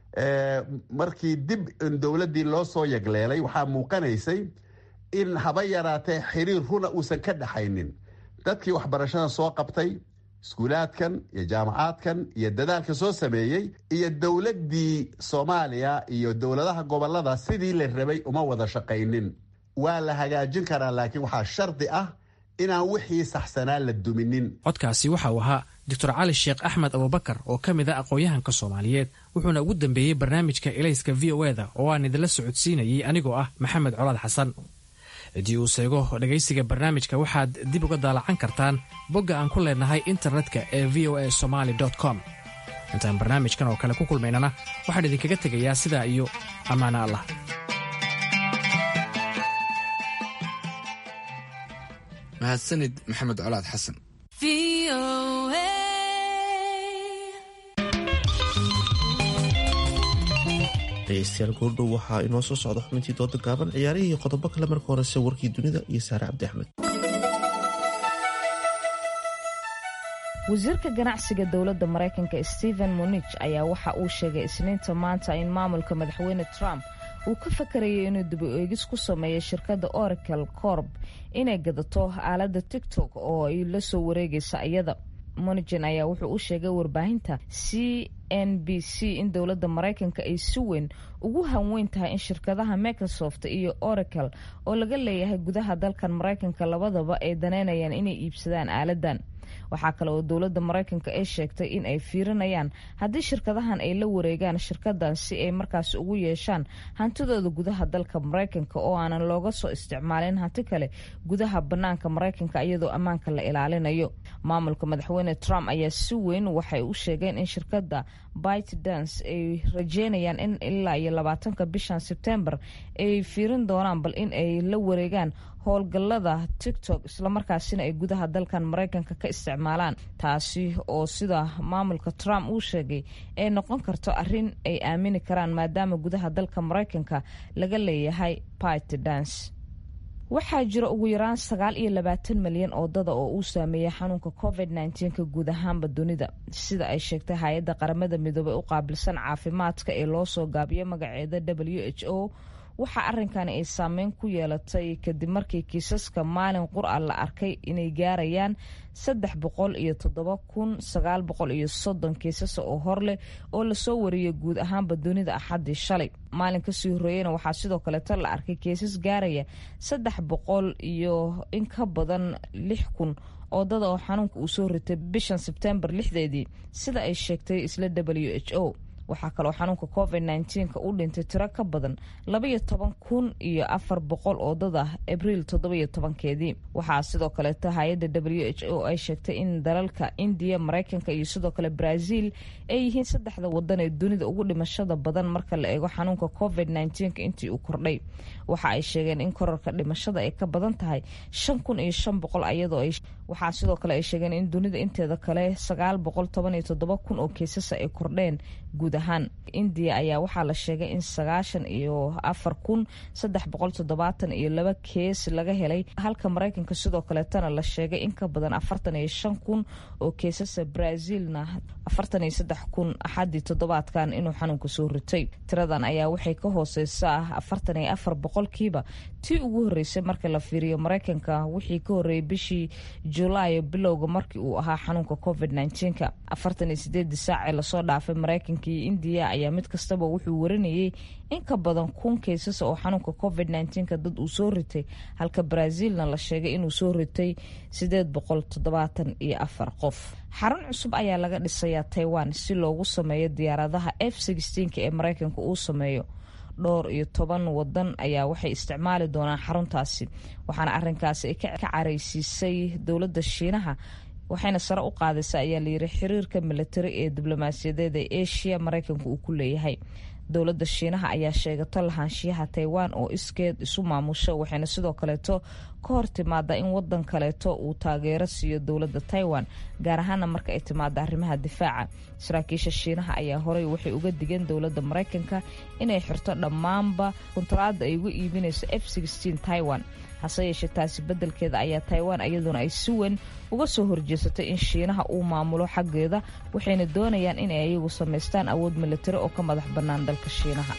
markii dib in dowladdii loo soo yagleelay waxaa muuqanaysay in haba yaraatee xiriir runa uusan ka dhaxaynin dadkii waxbarashada soo qabtay iskuulaadkan iyo jaamacaadkan iyo dadaalka soo sameeyey iyo dowladdii soomaaliya iyo dowladaha gobolada sidii la rabay uma wada shaqaynin waa la hagaajin karaa laakiin waxaa shardi ah inaan wixii saxsanaa la duminin codkaasi waxa uu ahaa doctor cali sheekh axmed abubakar oo ka mid a aqoon-yahanka soomaaliyeed wuxuuna ugu dambeeyey barnaamijka elayska v o eda oo aan idinla socodsiinayay anigoo ah maxamed colaad xasan ciddii uu seego dhegaysiga barnaamijka waxaad dib uga daalacan kartaan bogga aan ku leenahay internetka ee v o a somaali com intaan barnaamijkan oo kale ku kulmaynana waxaan idinkaga tegayaa sidaa iyo ammaano allah mahadsanid maxamed colaad xasan dhegeystayaal goordhow waxaa inoo soo socda xubintii dooda gaaban ciyaarihii iyo qodobo kale marka horese warkii dunida iyo saare cabdi axmed wasiirka ganacsiga dowladda maraykanka stephen monich ayaa waxa uu sheegay isniinta maanta in maamulka madaxweyne trump uu ka fakarayay inuu dib u eegis ku sameeyo shirkadda oracle corb inay gadato aaladda tigtok oo ay la soo wareegaysa iyada monigin ayaa wuxuu u sheegay warbaahinta c n b c in dowladda maraykanka ay si weyn ugu hanweyn tahay in shirkadaha microsoft iyo oracle oo laga leeyahay gudaha dalkan maraykanka labadaba ay daneynayaan inay iibsadaan aaladan waxaa kale oo dowladda maraykanka ay sheegtay in ay fiirinayaan haddii shirkadahan ay la wareegaan shirkadan si ay markaasi ugu yeeshaan hantidooda gudaha dalka maraykanka oo aanan looga soo isticmaalin hanti kale gudaha banaanka maraykanka iyadoo ammaanka la ilaalinayo maamulka madaxweyne trump ayaa si weyn waxay u sheegeen in shirkada bitedance ay rajeynayaan in ilaa iyo labaatanka bishan sebtembar ay fiirin doonaan bal in ay la wareegaan howlgallada tiktok islamarkaasina ay gudaha dalkan maraykanka ka isticmaalaan taasi oo sida maamulka trump uu sheegay ay noqon karto arrin ay aamini karaan maadaama gudaha dalka maraykanka laga leeyahay bitedance waxaa jira ugu yaraan sagaal iyo labaatan malyan oo dada oo uu saameeyay xanuunka covid nnteenka guud ahaanba dunida sida ay sheegtay hay-adda qaramada midoobey u qaabilsan caafimaadka ee loo soo gaabiyay magaceeda w h o waxaa arrinkani ay saameyn ku yeelatay kadib markii kiisaska maalin qur-a la arkay inay gaarayaan saddex boqol iyo toddoba kun sagaal boqol iyo soddon kiisas oo hor leh oo lasoo wariyay guud ahaanba dunida axaddii shalay maalin kasii horreeyeyna waxaa sidoo kaleeto la arkay kiisas gaaraya saddex boqol iyo in ka badan lix kun oo dada oo xanuunka uu soo ritay bishan sebtembar lixdeedii sida ay sheegtay isla w h o waxaa kaloo xanuunka covid nteenka u dhintay tiro ka badan labaiyo toban kun iyo afar boqol oo dad ah abriil toddobiyo tobankeedii waxaa sidoo kaleeto hay-adda w h o ay sheegtay in dalalka indiya maraykanka iyo sidoo kale brazil ay yihiin saddexda wadan ee dunida ugu dhimashada badan marka la eego xanuunka covid nteenka intii uu kordhay waxa ay sheegeen in korarka dhimashada ay ka badan tahay shan kun iyo shan boqol ayadoo ay waxaa sidoo kale ay sheegeen in dunida inteeda kale sagaal boqol toban iyo toddoba kun oo kiisasa ay kordheen guud ahaan indiya ayaa waxaa la sheegay in sagaashan iyo afar kun saddex boqol toddobaatan iyo laba kees laga helay halka maraykanka sidoo kaleetana la sheegay in ka badan afartan iyo shan kun oo keesasa brazilna afartan iyo saddex kun axaddii toddobaadkan inuu xanuunka soo ritay tiradan ayaa waxay ka hooseysaa afartan iyo afar boqolkiiba tii ugu horreysay marka la fiiriyo maraykanka wixii ka horreeyay bishii julaayo bilowga markii uu ahaa xanuunka covid nteenka afartan iyo sideedii saac ee lasoo dhaafay maraykanka iyo indiya ayaa mid kastaba wuxuu warinayay in ka badan kun keysas oo xanuunka covid nteenka dad uu soo ritay halka brazilna la sheegay inuu soo ritay sideed boqol toddobaatan iyo afar qof xarun cusub ayaa laga dhisayaa taiwan si loogu sameeyo diyaaradaha f sixteenka ee maraykanka uu sameeyo dhowr iyo toban wadan ayaa waxay isticmaali doonaan xaruntaasi waxaana arinkaasi ay ka caraysiisay dowladda shiinaha waxayna sare u qaadaysa ayaa layiri xiriirka militari ee diblomaasiyadeed ee asia maraykanka uu ku leeyahay dowladda shiinaha ayaa sheegato lahaanshiyaha taiwan oo iskeed isu maamusho waxayna sidoo kaleeto ka hor timaada in wadan kaleeto uu taageero siiyo dowladda taiwan gaar ahaana marka ay timaado arrimaha difaaca saraakiisha shiinaha ayaa horey waxay uga digeen dowladda maraykanka inay xirto dhammaanba kuntaraada ay uga iibinayso f taiwan hase yeeshee taasi beddelkeeda ayaa taiwan iyaduna ay si weyn uga soo horjeesatay in shiinaha uu maamulo xaggeeda waxayna doonayaan inay ayagu samaystaan awood militari oo ka madax bannaan dalka shiinaha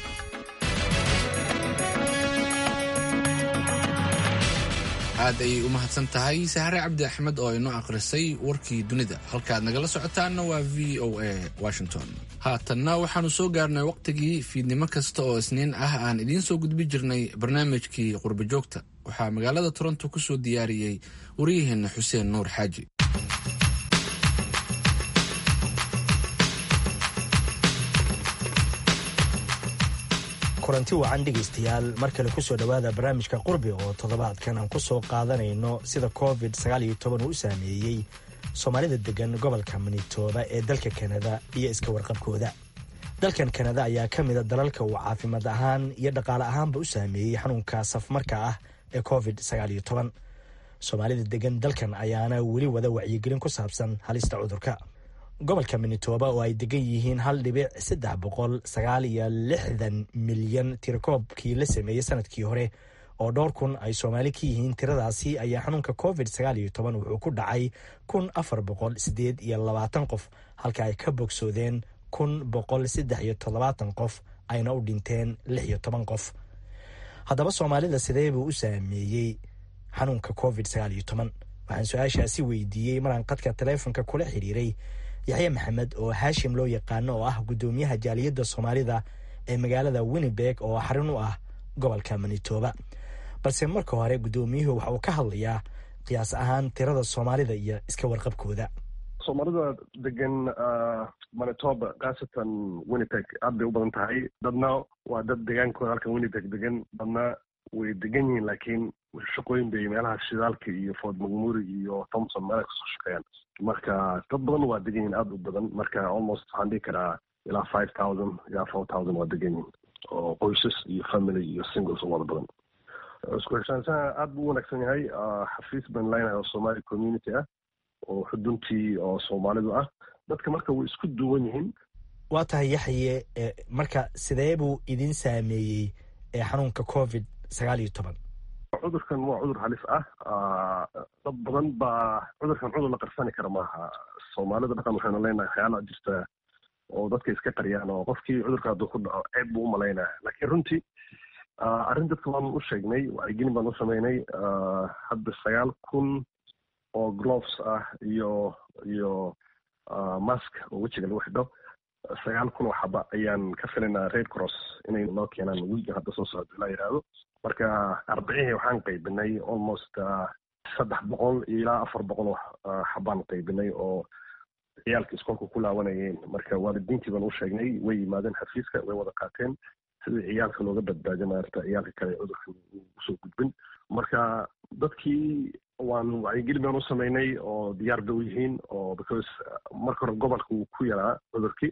aad ayay u mahadsan tahay sahre cabdi axmed oo inoo akhrisay warkii dunida halkaaad nagala socotaanna waa v o a washington haatanna waxaanu soo gaarnay wakhtigii fiidnimo kasta oo isniin ah aan idiin soo gudbi jirnay barnaamijkii qurbajoogta waxaa magaalada toronto ku soo diyaariyey waryaheena xuseen nuur xaaji kulanti wacan dhegaystayaal mar kale kusoo dhowaada barnaamijka qurbi oo toddobaadkan aan ku soo qaadanayno sida covid uu u saameeyey soomaalida degan gobolka manitoba ee dalka kanada iyo iska warqabkooda dalkan kanada ayaa ka mida dalalka uu caafimaad ahaan iyo dhaqaale ahaanba u saameeyey xanuunka safmarka ah ee covid soomaalida degan dalkan ayaana weli wada wacyigelin ku saabsan halista cudurka gobolka manitoba oo ay degan yihiin hal dhibic saddex boqol sagaal iyo lixdan milyan tirakoobkii la sameeyey sanadkii hore oo dhowr kun ay soomaali ka yihiin tiradaasi ayaa xanuunka covid wuxuu ku dhacay kun afar boqol sideed iyo labaatan qof halka ay ka bogsoodeen kun boqol saddex iyo toddobaatan qof ayna u dhinteen lix iyo toban qof haddaba soomaalida sidee buu u saameeyey xanuunka covid waxaan su-aashaasi weydiiyey maraan qadka taleefonka kula xiriiray yaxya maxamed oo haashim loo yaqaano oo ah guddoomiyaha jaaliyadda soomaalida ee magaalada winnibeg oo xarun u ah gobolka manitoba balse marka hore guddoomiyuhu waxa uu ka hadlayaa qiyaas ahaan tirada soomaalida iyo iska warqabkooda soomaalida degan manitoba khaasatan winnipeg aad bay u badan tahay dadna waa dad degaankooda halkan winnipeg degan dadna way degan yihiin laakiin shaqooyin bay meelaha shidaalka iyo fort mcmuri iyo thompson meelaha kasoo shaqeeyaan marka dad badan waa degan yihiin aada u badan marka almost waxaan dhihi karaa ilaa five thousand ilaa four thousand waa degan yihiin oo qoysas iyo family iyo singles oo wada badan isku heshaanshaha aada buu u wanaagsan yahay xafiis baan leenahay oo somali community ah oo xuduntii oo soomaalidu ah dadka marka way isku duwan yihiin waa tahay yaxye marka sidee buu idin saameeyey xanuunka covid sagaal iyo toban cudurkan waa cudur halis ah dad badan baa cudurkan cudur la qarsani kara maaha soomaalida dhaqan waxaynu leenahay waxyaala jirta oo dadka iska qariyaan oo qofkii cudurka hadduu ku dhaco ceeb buu u malaynaya laakiin runtii arrin dadka waan u sheegnay wacyigelin baan u sameynay hadda sagaal kun oo gloves ah iyo iyo mask oo wejiga lagu xidho sagaal kun oo xaba ayaan ka filaynaa red cross inay noo keenaan wiiga hadda soo socdo ilaa yidhaahdo marka arbacihii waxaan qaybinay almost saddex boqol ilaa afar boqol oo xabaan qaybinay oo ciyaalka iskoolka ku laawanayeen marka waalidiintii baan u sheegnay way yimaadeen xafiiska way wada qaateen sidii ciyaalka looga badbaadiyo maarata ciyaalka kale cudurka usoo gudbin marka dadkii waan wacyigelin baan u sameynay oo diyaar bay u yihiin oo because marka hore gobolka wuu ku yaraa cudurkii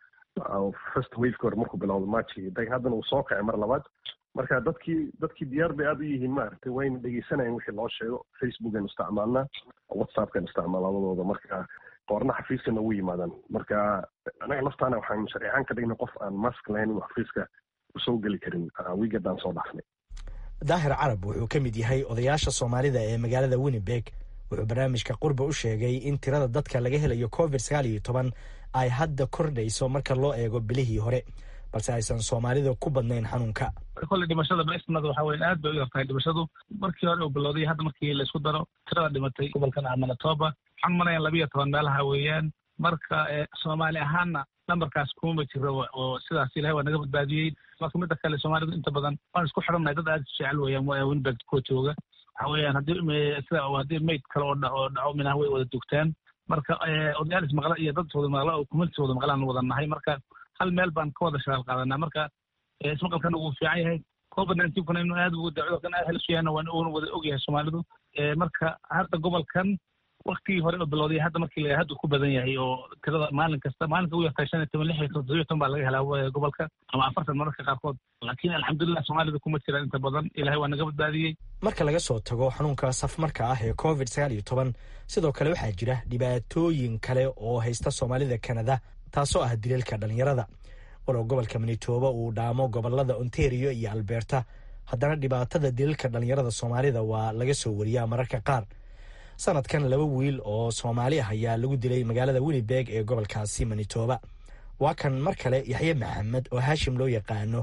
first waveka hore markuu bilowdo marchii dag haddana uu soo kacay mar labaad marka dadkii dadkii diyaar bay aada u yihiin maaragtay wayna dhegeysanayeen wixii loo sheego facebookaynu isticmaalnaa whatsappkaynu isticmaal labadooda marka qoorna xafiiskana ugu yimaadaan marka anaga laftaana waxaan sharcihaan ka dhignay qof aan mask lahayn inuu xafiiska usoo geli karin wiigadaan soo dhaafnay daahir carab wuxuu ka mid yahay odayaasha soomaalida ee magaalada winnibeg wuxuu barnaamijka qurba u sheegay in tirada dadka laga helayo covid sagaal iyo toban ay hadda kordhayso marka loo eego bilihii hore balse aysan soomaalida ku badnayn xanuunka kolley dhimashada bsnada waxa weya aad bay u yartahay dhimashadu markii hore uu bilowday hadda markii laysku daro tirada dhimatay gobolkan ah manitoba waxaan malayan labiiyo toban meelaha weeyaan marka soomaali ahaanna nambarkaas kumama jiro oo sidaas ilahay waa naga badbaadiyey marka midda kale soomaalidu inta badan waan isku xidhannahay dad aad jecel weeyaan winbeg kuwa jooga waxa weeyaan haddii sida haddii mayd kale oo oo dhaco minaha way wada dugtaan marka odayaal ismaqla iyo dad wada maqla oo community wada maqlaan wada nahay marka hal meel baan ka wada shaqaal qaadanaa marka ismaqalkana wuu fiican yahay covid nineteenkuna inuu aad ugu cudurkan aad halis yahay waan uuna wada ogyahay soomaalidu marka hadda gobolkan waktigii hore oo bilowday hadda markii la hadda ku badan yahay oo tirada maalin kasta maalinka ugu yartahay shan iyo toban lix iyo toban toddobiyo toban baa laga helaa gobolka ama afartan mararka qaarkood laakiin alxamdulilah soomaalida kuma jiraan inta badan ilahay waa naga badbaadiyey marka laga soo tago xanuunka safmarka ah ee covid sagaal iyo toban sidoo kale waxaa jira dhibaatooyin kale oo haysta soomaalida kanada taasoo ah dileelka dhalinyarada walow gobolka manitoba uu dhaamo gobolada ontario iyo alberta haddana dhibaatada dileelka dhalinyarada soomaalida waa laga soo wariyaa mararka qaar sanadkan laba wiil oo soomaali ah ayaa lagu dilay magaalada winnibeg ee gobolkaasi manitoba waa kan mar kale yaxye maxamed oo haashim loo yaqaano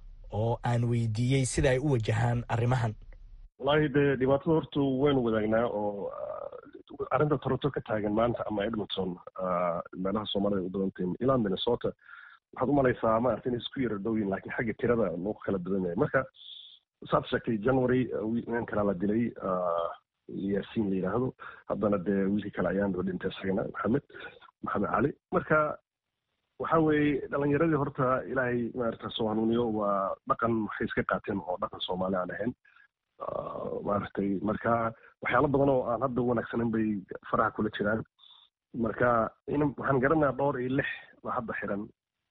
oo aan weydiiyey sida ay u wajahaan arrimahan wallaahi dee dhibaatada horta waynu wadaagnaa oo arrinta toronto ka taagan maanta ama edmonton meelaha soomaalida u badantahin ilaa minnesota waxaad u malaysaa maarata inay isku yara dhowyin laakiin xagga tirada loo kala badan yahay marka saad sheegtay january nin kalaa la dilay yaasiin la yidhaahdo haddana dee wiilkii kale ayaan doo dhintay isagana maxamed maxamed cali marka waxa weeye dhalinyaradii horta ilaahay maarata soo hanuuniyo waa dhaqan waxay iska qaateen oo dhaqan soomaali aan ahayn maaragtay marka waxyaalo badan oo aan hadda wanaagsanin bay faraha kula jiraan marka in waxaan garanayaa dhowr iyo lix baa hadda xiran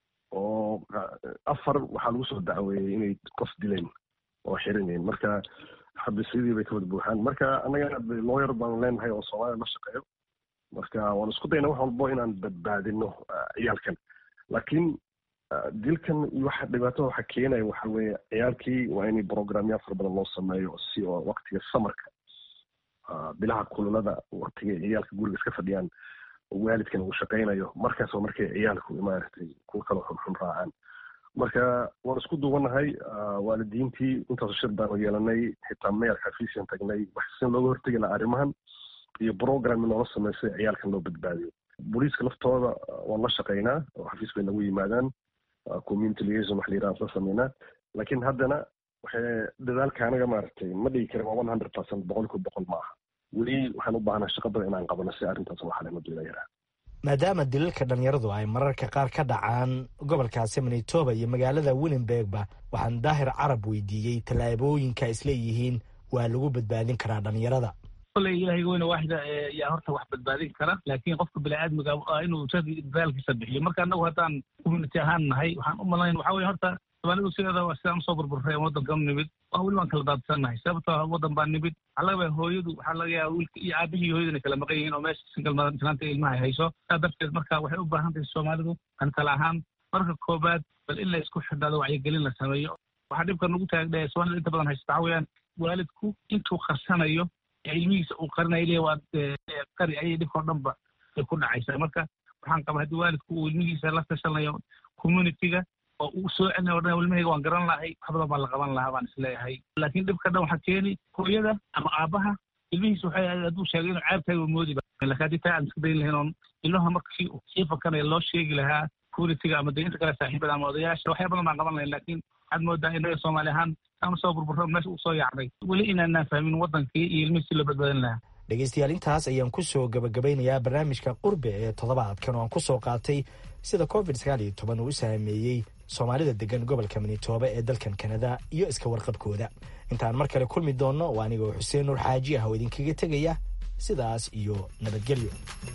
oo afar waxaa lagu soo dacweeyey inay qof dileen oo xiranyihin marka xabiisyadii bay ka wada buuxaan marka annagana lawyer baan leenahay oo soomaalia la shaqeeyo marka waan isku dayna wax walbo inaan badbaadino ciyaalkan laakiin dilkan iyo waxa dhibaatada waxa keenaya waxa weeye ciyaalkii waa in programyaal fara badan loo sameeyo si oo waktiga samarka bilaha kululada waktiga ciyaalka guriga iska fadhiyaan waalidkan uu shaqaynayo markaas waa markay ciyaalku maaragtay kuwa kaloo xunxun raacaan marka waan isku duubanahay waalidiintii intaas shir baanu yeelanay xitaa meerka xafiisyan tagnay wax sin looga hortegi laha arrimahan iyo program noola sameysay ciyaalkan loo badbaadiyo booliiska laftooda waan la shaqaynaa oo xafiis bay nagu yimaadaan community liaison wax la yiraha la sameynaa laakiin haddana waxay dadaalka anaga maaragtay ma dhigi karin waa one hundred percent boqolkiiba boqol ma aha weli waxaan u baahnaa shaqo badan inaan qabano si arrintaas loo xalin hadduu ilaa yaraa maadaama dilalka dhalinyaradu ay mararka qaar ka dhacaan gobolkaasi manitoba iyo magaalada willenbergba waxaan daahir carab weydiiyey tallaabooyinka isleeyihiin waa lagu badbaadin karaa dhalinyarada koley ilaahay weyne waaxida yaa horta wax badbaadin kara laakiin qofka biniaadmiga inuu dadaalkiisa bixiyo marka annagu haddaan community ahaan nahay waxaan u malayn waxa weye horta somaalidu sideeda sidaan usoo burburray waddankan nimid waa weli waan kala daadsannahay sababtoo waddan baa nimid waxaa laga yaaba hooyadu waxaa laga yaaba wiilka iyo aabihii hooyaduna kala maqan yihiin oo meesha single mother islaanta ilmaha ay hayso saa darteed marka waxay u baahan tahay soomaalidu an kala ahaan marka koobaad bal in la isku xidhnaado wacyigelin la sameeyo waxaa dhibka nagu taagdhe soomaalida inta badan haysta waxaa weeyaan waalidku intuu qarsanayo ilmihiisa uu qarinayo le waa qari ayay dhibkao dhanba ay ku dhacaysaa marka waxaan qabaa haddii waalidku uu ilmihiisa la tashanayo communityga oo uu soo celinayo o dhan ilmahayga waan garan lahay wax badan baa la qaban lahaa baan isleeyahay laakiin dhibka dhan waxaa keeni hooyada ama aabaha ilmihiisa waxay hadduu sheegay inuu ceebtahay waa moodi laakiin haddii taa aan iska dayn lahayn oon ilmaha markii sii fakanaya loo sheegi lahaa communityga ama de inta kale saaxiibada ama odayaasha waxyaa badan baan qaban lahayn laakiin waxaad moodaa innaga soomaali ahaan aan soo burburro meesha uu soo yaacday weli inaanaan fahmin waddankii iyo ilmihii si loo badbaadin lahaa dhegeystayaal intaas ayaan kusoo gabagabeynayaa barnaamijka qurbe ee toddobaadkan oo aan kusoo qaatay sida covid sagaal iyo toban uu u saameeyey soomaalida degan gobolka manitooba ee dalkan kanada iyo iska warqabkooda intaan mar kale kulmi doonno waa anigoo xuseen nuur xaaji ah oo idinkaga tegaya sidaas iyo nabadgelyo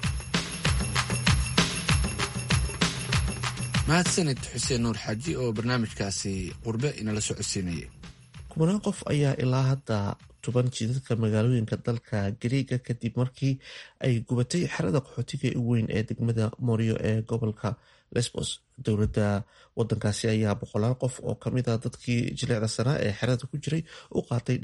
mahadsanid xuseen nuur xaaji oo barnaamijkaasi qurbe inala socodsiinayay kubanaan qof ayaa ilaa hadda tuban jidadka magaalooyinka dalka gariiga kadib markii ay gubatay xerada qaxootiga u weyn ee degmada morio ee gobolka lesbos dowladda wadankaasi ayaa boqolaal qof oo kamid a dadkii jileecda sanaa ee xerada ku jiray u qaatay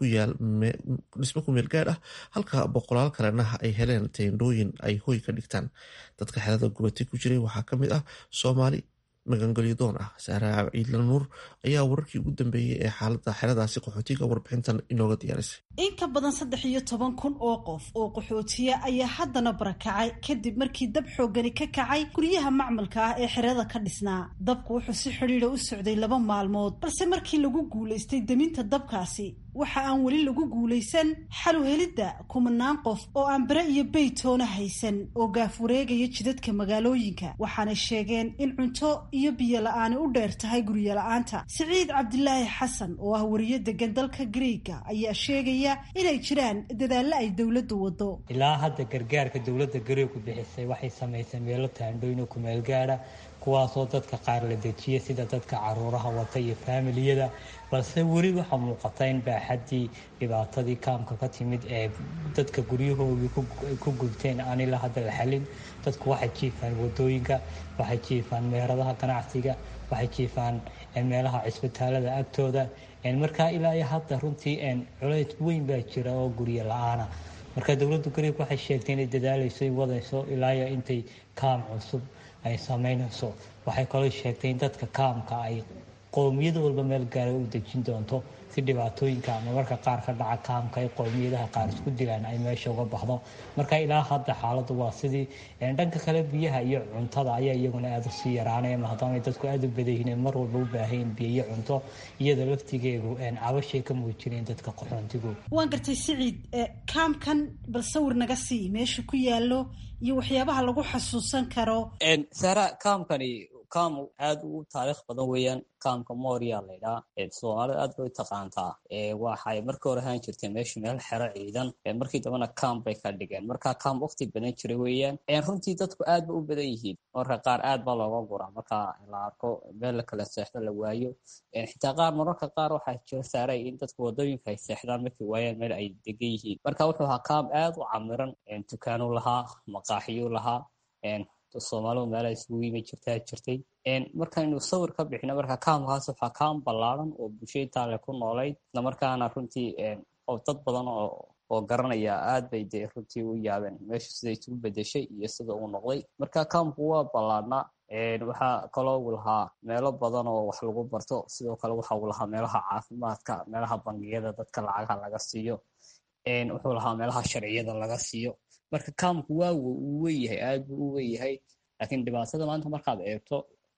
dhismo ku meel gaadh ah halka boqolaal kalena ay heleen teendhooyin ay hoy ka dhigtaan dadka xerada gubatay ku jiray waxaa kamid ah soomaali magangolyadoon ah saara ciidla nuur ayaa wararkii ugu dambeeyey ee xaalada xeradaasi qaxootiga warbixintan inooga diyaarisay in ka badan saddex iyo toban kun oo qof oo qaxootiya ayaa haddana barakacay kadib markii dab xoogani ka kacay guryaha macmalka ah ee xerada ka dhisnaa dabku wuxuu si xidhiidha u socday laba maalmood balse markii lagu guulaystay deminta dabkaasi waxa aan weli lagu guulaysan xalu helidda kumanaan qof oo aan bere iyo beytoona haysan oo gaaf wareegaya jidadka magaalooyinka waxaanay sheegeen in cunto iyo biyo la-aani u dheer tahay guryo la-aanta siciid cabdilaahi xasan oo ah wariyo degan dalka griiga ayaa sheegaya inay jiraan dadaallo ay dowladdu wado ilaa hadda gargaarka dowladda gareegu bixisay waxay samaysay meelo taandhooyin oo kumeel gaadha kuwaasoo dadka qaar la dejiya sida dadka caruuraha wata iyo faamiliyada balse weli waxaa muuqata in baaxaddii dhibaatadii kaamka ka timid ee dadka guryahoodii ku gubteen aan ilaa hadda la xalin dadku waxay jiifaan wadooyinka waxay jiifaan meheradaha ganacsiga waxay jiifaan meelaha cisbitaalada agtooda markaa ilaa iyo hadda runtii culays weyn baa jira oo guryo la-aana marka dowladda gareeg waxay sheegtay inay dadaaleyso wadayso ilaayo intay kaam cusub ay samaynayso waxay kaloo sheegtay in dadka kaamka ay qowmiyad walba meel gaara u dejin doonto si dhibaatooyinka ama marka qaar ka dhaca kaamka ay qowmiyadaha qaar isku dilaan ay meesha uga baxdo marka ilaa hadda xaaladdu waa sidii dhanka kale biyaha iyo cuntada ayaa iyaguna aada usii yaraanaya maadaama dadku aada u badayihiin mar walba u baahayin biyo iyo cunto iyada laftigeedu cabashay ka muujineen dadka qaxoontigu waan gartay siciid kaamkan bal sawir naga sii meesha ku yaalo iyo waxyaabaha lagu xasuusan karo sara kaamkani kaam aad u taariikh badan weeyaan kaamka moria laydhaa soomaalida aad bay u taqaantaa waxay markii hore ahaan jirtay meeshu meel xero ciidan markii dambena kaam bay ka dhigeen marka kaam waqti badan jira weeyaan runtii dadku aad ba u badan yihiin marka qaar aad baa looga guraa marka la arko meel la kala seexdo la waayo xitaa qaar mararka qaar waxaa jira saaray in dadku wadooyinka ay seexdaan markay waayaan meel ay degan yihiin marka wuxuu ahaa kaam aad u camiran dukaanu lahaa maqaaxiyu lahaa soomaalidu meelaha isugu yimi jirtaa jirtay markaynu sawir ka bixino marka kaamkaas waxaa kaam ballaaran oo bulshada taale ku noolayd islamarkaana runtii dad badan oo garanaya aad bay dee runtii u yaabeen meeshu siday isugu bedeshay iyo sida uu noqday marka kaamku waa ballaarnaa waxaa kaloo uu lahaa meelo badan oo wax lagu barto sidoo kale waxa uu lahaa meelaha caafimaadka meelaha bangiyada dadka lacagaha laga siiyo wuxuu lahaa meelaha sharciyada laga siiyo marka kaamku waa uu weeyahay aad buu u weeyahay laakiin dhibaatada maanta markaad eegto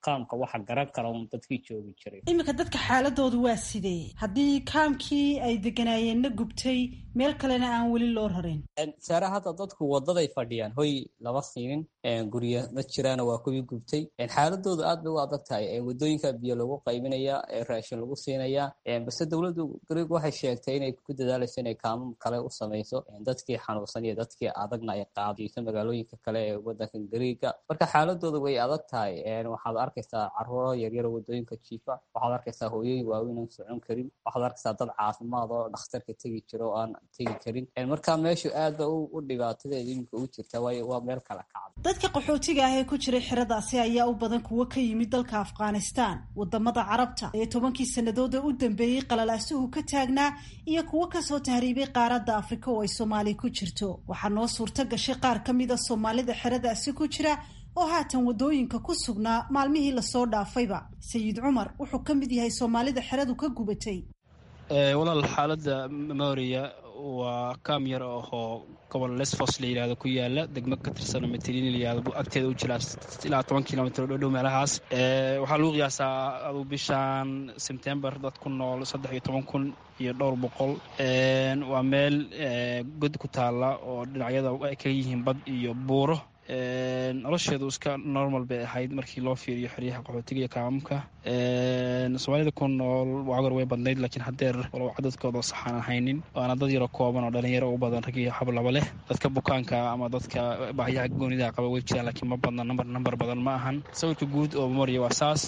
kaamka waxa garan kara un dadkii joogi jiray iminka dadka xaaladoodu waa sidee haddii kaamkii ay deganaayeenna gubtay meel kalena aan weli loo rarin saare hadda dadku wadaday fadhiyaan hoy lama siinin gurya ma jiraana waa kuwii gubtay xaaladoodu aad bay u adag tahay wadooyinka biyo lagu qaybinaya raashin lagu siinaya base dowladdu greeg waxay sheegtay inay ku dadaalayso inay kaamam kale u samayso dadkii xanuunsan iyo dadkii adagna ay qaadiyso magaalooyinka kale ee wadanka greega marka xaaladooda way adag tahay waxaad arkaysaa caruuro yaryaro wadooyinka jiifa waxaad arkaysaa hooyooyin waaweyn aan socon karin waxaad arkaysaa dad caafimaad oo dhakhtarka tegi jira oo aan tegi karin marka meeshu aad ba u dhibaatadeeda iminka u jirta waayo waa meel kala kacda dadka qaxootiga ah ee ku jiray xeradaasi ayaa u badan kuwo ka yimid dalka afghanistan wadamada carabta ee tobankii sannadood ee u dambeeyey qalalaasuhu ka taagnaa iyo kuwo kasoo tahriibay qaaradda afrika oo ay soomaali ku jirto waxaa noo suurto gashay qaar ka mida soomaalida xeradaasi ku jira oo haatan wadooyinka ku sugnaa maalmihii lasoo dhaafayba sayid cumar wuxuu ka mid yahay soomaalida xeradu ka gubatay walaal xaaladda memoriya waa kaam yar ahoo gobol lesfos la yidhahdo ku yaala degmo ka tirsan metelin la yihahdo agteeda u jira ilaa toban kilomitr oo dhow meelahaas waxaa lagu qiyaasaa aduu bishan sebtembar dad ku nool saddex iyo toban kun iyo dhowr boqol waa meel god ku taala oo dhinacyada ay kaga yihiin bad iyo buuro nolosheedu iska normal bay ahayd markii loo fiiriyo xeryaha qaxootiga iyo kaamamka soomaalida ku nool waagor way badnayd laakiin haddeer walow cadadkooda saxaan ahaynin waana dad yaro kooban oo dhalinyaro u badan rag iyo hablaba leh dadka bukaanka ama dadka baahiyaha goonida qaba way jiraan laakiin ma badna namber namber badan ma ahan sawirka guud oo memoriya waa saas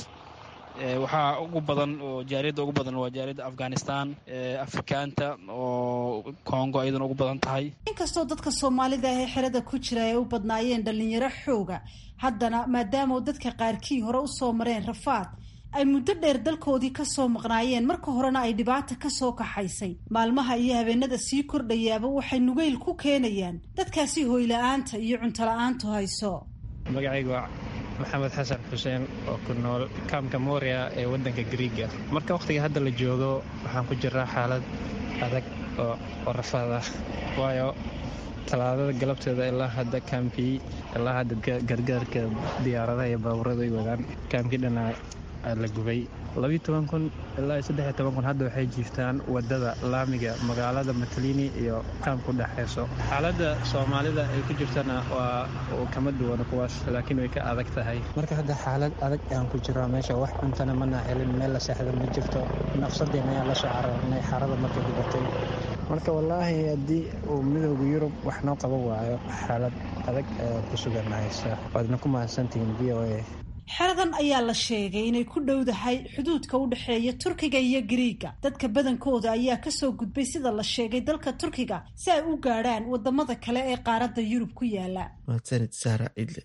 waxaa ugu badan oo jaariyadda ugu badan waa jaariyadda afghanistan afrikaanta oo congo iyadana ugu badan tahay inkastoo dadka soomaalida ah ee xerada ku jira ay u badnaayeen dhalinyaro xooga haddana maadaama dadka qaarkii hore usoo mareen rafaad ay muddo dheer dalkoodii kasoo maqnaayeen marka horena ay dhibaata kasoo kaxaysay maalmaha iyo habeenada sii kordhayaaba waxay nugeyl ku keenayaan dadkaasi hoyla-aanta iyo cuntola-aantu hayso magacaygu waa maxamed xasan xuseen oo ku nool kaamka moria ee waddanka griiga marka wakhtiga hadda la joogo waxaan ku jiraa xaalad adag oo rafaad ah waayo talaadada galabteeda ilaa hadda kaamkii ilaa hadda gargaarka diyaaradaha iyo baabuurada ay wadaan kaamkii dhana la gubay labiyo toban kun ilaa saddexiyo toban kun hadda waxay jiiftaan wadada laamiga magaalada matalini iyo kaamku dhexayso xaaladda soomaalida ay ku jirtana waa kama duwan kuwaas laakiin way ka adag tahay marka hadda xaalad adag aan ku jiraa meesha wax cuntana mana helin meel la seexda ma jirto nafsadeena ayaan lasoo cararnay xaarada marka gubatay marka wallaahi haddii uu midooda yurub wax noo qaban waayo xaalad adag ku sugan haysa waadna ku mahadsantihiin v o a xeradan ayaa la sheegay inay ku dhowdahay xuduudka u dhexeeya turkiga iyo gariiga dadka badankooda ayaa kasoo gudbay sida la sheegay dalka turkiga si ay u gaadhaan wadamada kale ee qaaradda yurub ku yaala mahadsanid sahra cidle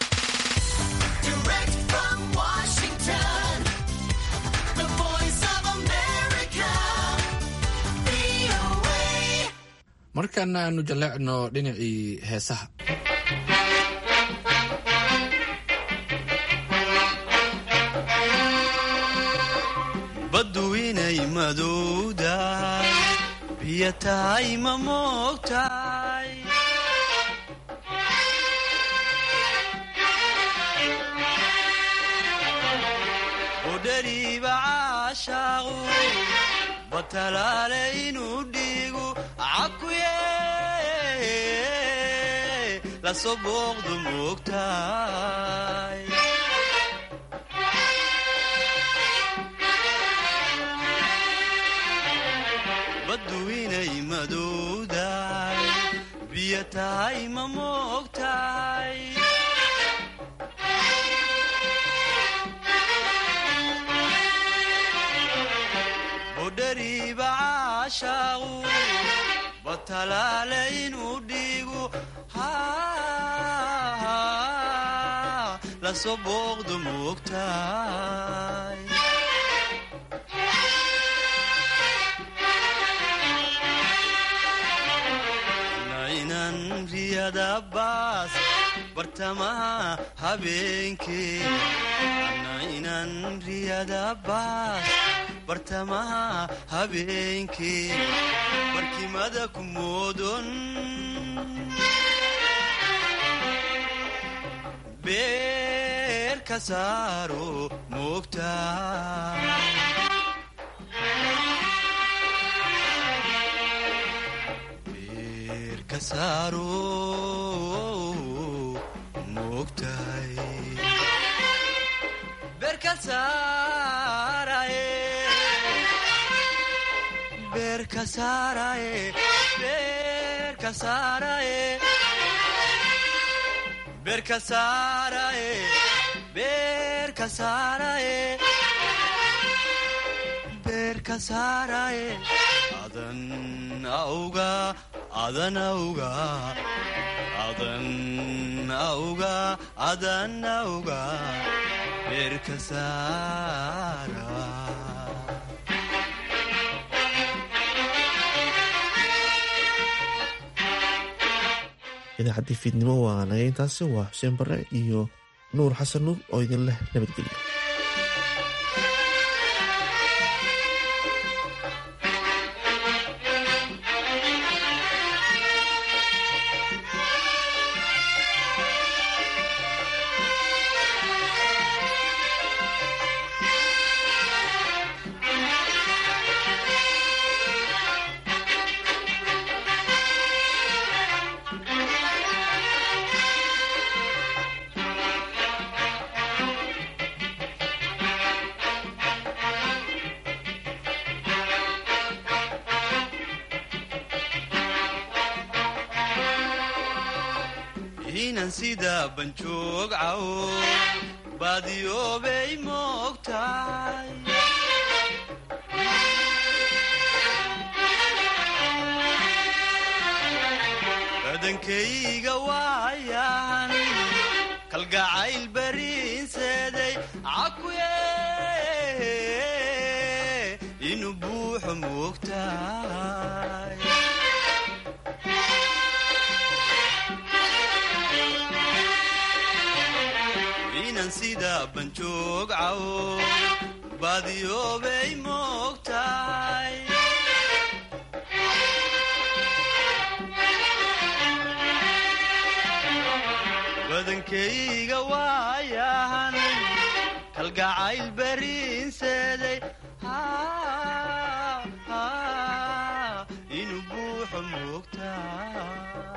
markaana aanu jaleecno dhinacii heesaha baddu inay madowdahay biyo tahay ma moogtahay udhariiba caashaaqu batalaale inuu dhiigu cakuye lasoo booqdu moogtahay baddu inay madowdahay biyo tahay ma moogtahay budhariiba caashaaqu batalaale inuu dhiigu lasoo booqdu moogtahay riyadabaas bartamaha habeenkee inan riyadabaas bartamaha habeenkee barkimada ku moodon beerka ka saaro moogta beer ka saaro moogtahay beer ka saaraye beer ka saaraye beer ka saaraye beer ka saaraye beer ka saaraye beer ka saaraye adan auga adan auga adan auga adan auga beer ka saara idaacaddii fiidnimo waa naga intaasi waa xuseen bare iyo nuur xasan nuur oo idin leh nabadgelyo inan sida banjoog cawo baadiyoobay moogtahay badankayga waayan kalgacayl bariinseeday cakuye inuu buuxo moogtahay inan sida banjoog cawo baadiyoobay moogtahay badankayga waayahan kalgacayl bariinseeday inuu buuxo moogtahay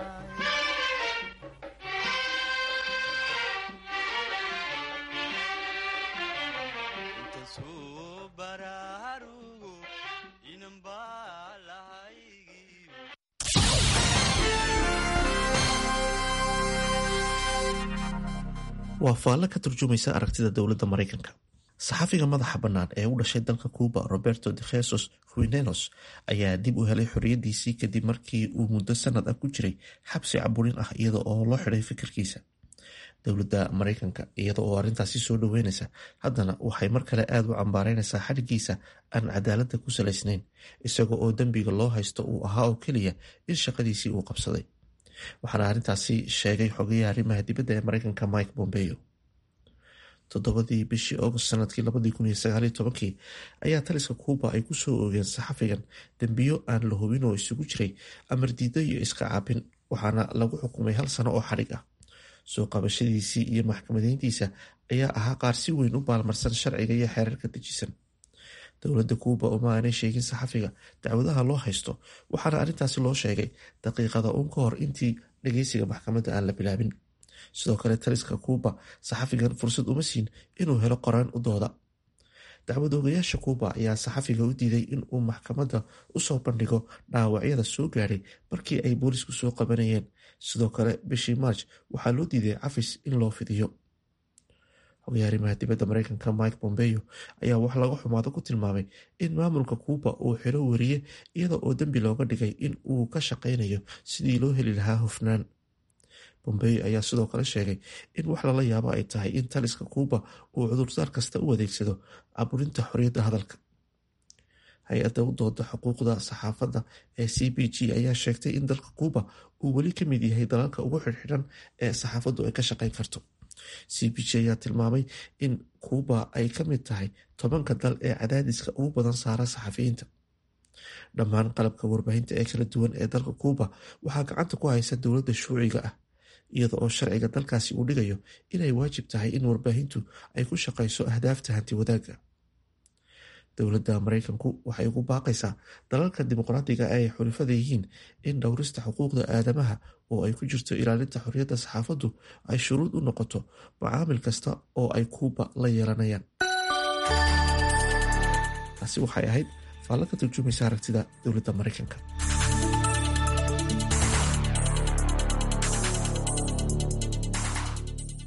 waa faallo ka turjumaysa aragtida dowladda maraykanka saxafiga madaxa bannaan ee u dhashay dalka cuuba roberto de jesus ruinelos ayaa dib u helay xorriyaddiisii kadib markii uu muddo sanad ah ku jiray xabsi caburin ah iyada oo loo xidhay fikirkiisa dowladda maraykanka iyada oo arrintaasi soo dhoweynaysa haddana waxay mar kale aada u cambaareynaysaa xadhigiisa aan cadaaladda ku salaysnayn isaga oo dembiga loo haysto uu ahaa oo keliya in shaqadiisii uu qabsaday waxaana arrintaasi sheegay xogayaha arrimaha dibadda ee maraykanka mike bombeo toddobadii bishii august sanadkii labadii kun iyo sagaaliyo tobankii ayaa taliska kuuba ay ku soo oogeen saxafigan dembiyo aan la hubin oo isugu jiray amar diido iyo iska caabin waxaana lagu xukumay hal sano oo xadhig ah soo qabashadiisii iyo maxkamadeyntiisa ayaa ahaa qaar si weyn u baalmarsan sharciga iyo xeerarka dejisan dowladda kuuba uma aanay sheegin saxafiga dacwadaha loo haysto waxaana arrintaasi loo sheegay daqiiqada uun ka hor intii dhageysiga maxkamadda aan la bilaabin sidoo kale taliska kuuba saxafigan fursad uma siin inuu helo qoraan u dooda dacwad oogayaasha kuuba ayaa saxafiga u diiday in uu maxkamadda usoo bandhigo dhaawacyada soo gaadhay markii ay boolisku soo qabanayeen sidoo kale bishii march waxaa loo diiday cafis in loo fidiyo xogayaha arrimaha dibadda maraykanka mike bombeo ayaa wax laga xumaado ku tilmaamay in maamulka kuuba uu xiro weriye iyada oo dembi looga dhigay in uu ka shaqaynayo sidii loo heli lahaa hufnaan bombeo ayaa sidoo kale sheegay in wax lala yaabo ay tahay in taliska kuuba uu cudurdaar kasta u adeegsado caburinta xorriyadda hadalka hay-adda u dooda xuquuqda saxaafadda ee c b g ayaa sheegtay in dalka kuuba uu weli ka mid yahay dalalka ugu xidhxidhan ee saxaafaddu ay ka shaqayn karto c b g ayaa tilmaamay in kuuba ay ka mid tahay tobanka dal ee cadaadiska ugu badan saara saxafiyiinta dhammaan qalabka warbaahinta ee kala duwan ee dalka kuuba waxaa gacanta ku haysa dowladda shuuciga ah iyada oo sharciga dalkaasi uu dhigayo inay waajib tahay in warbaahintu ay ku shaqayso ahdaafta hanti wadaagga dowladda maraykanku waxay ugu baaqaysaa dalalka dimuqraadiga ee ay xulifada yihiin in dhowrista xuquuqda aadamaha oo ay ku jirto ilaalinta xorriyadda saxaafaddu ay shuruud u noqoto macaamil kasta oo ay kuuba la yeelanayaan taasi waxay ahayd faallo ka turjumaysa aragtida dowladda maraykanka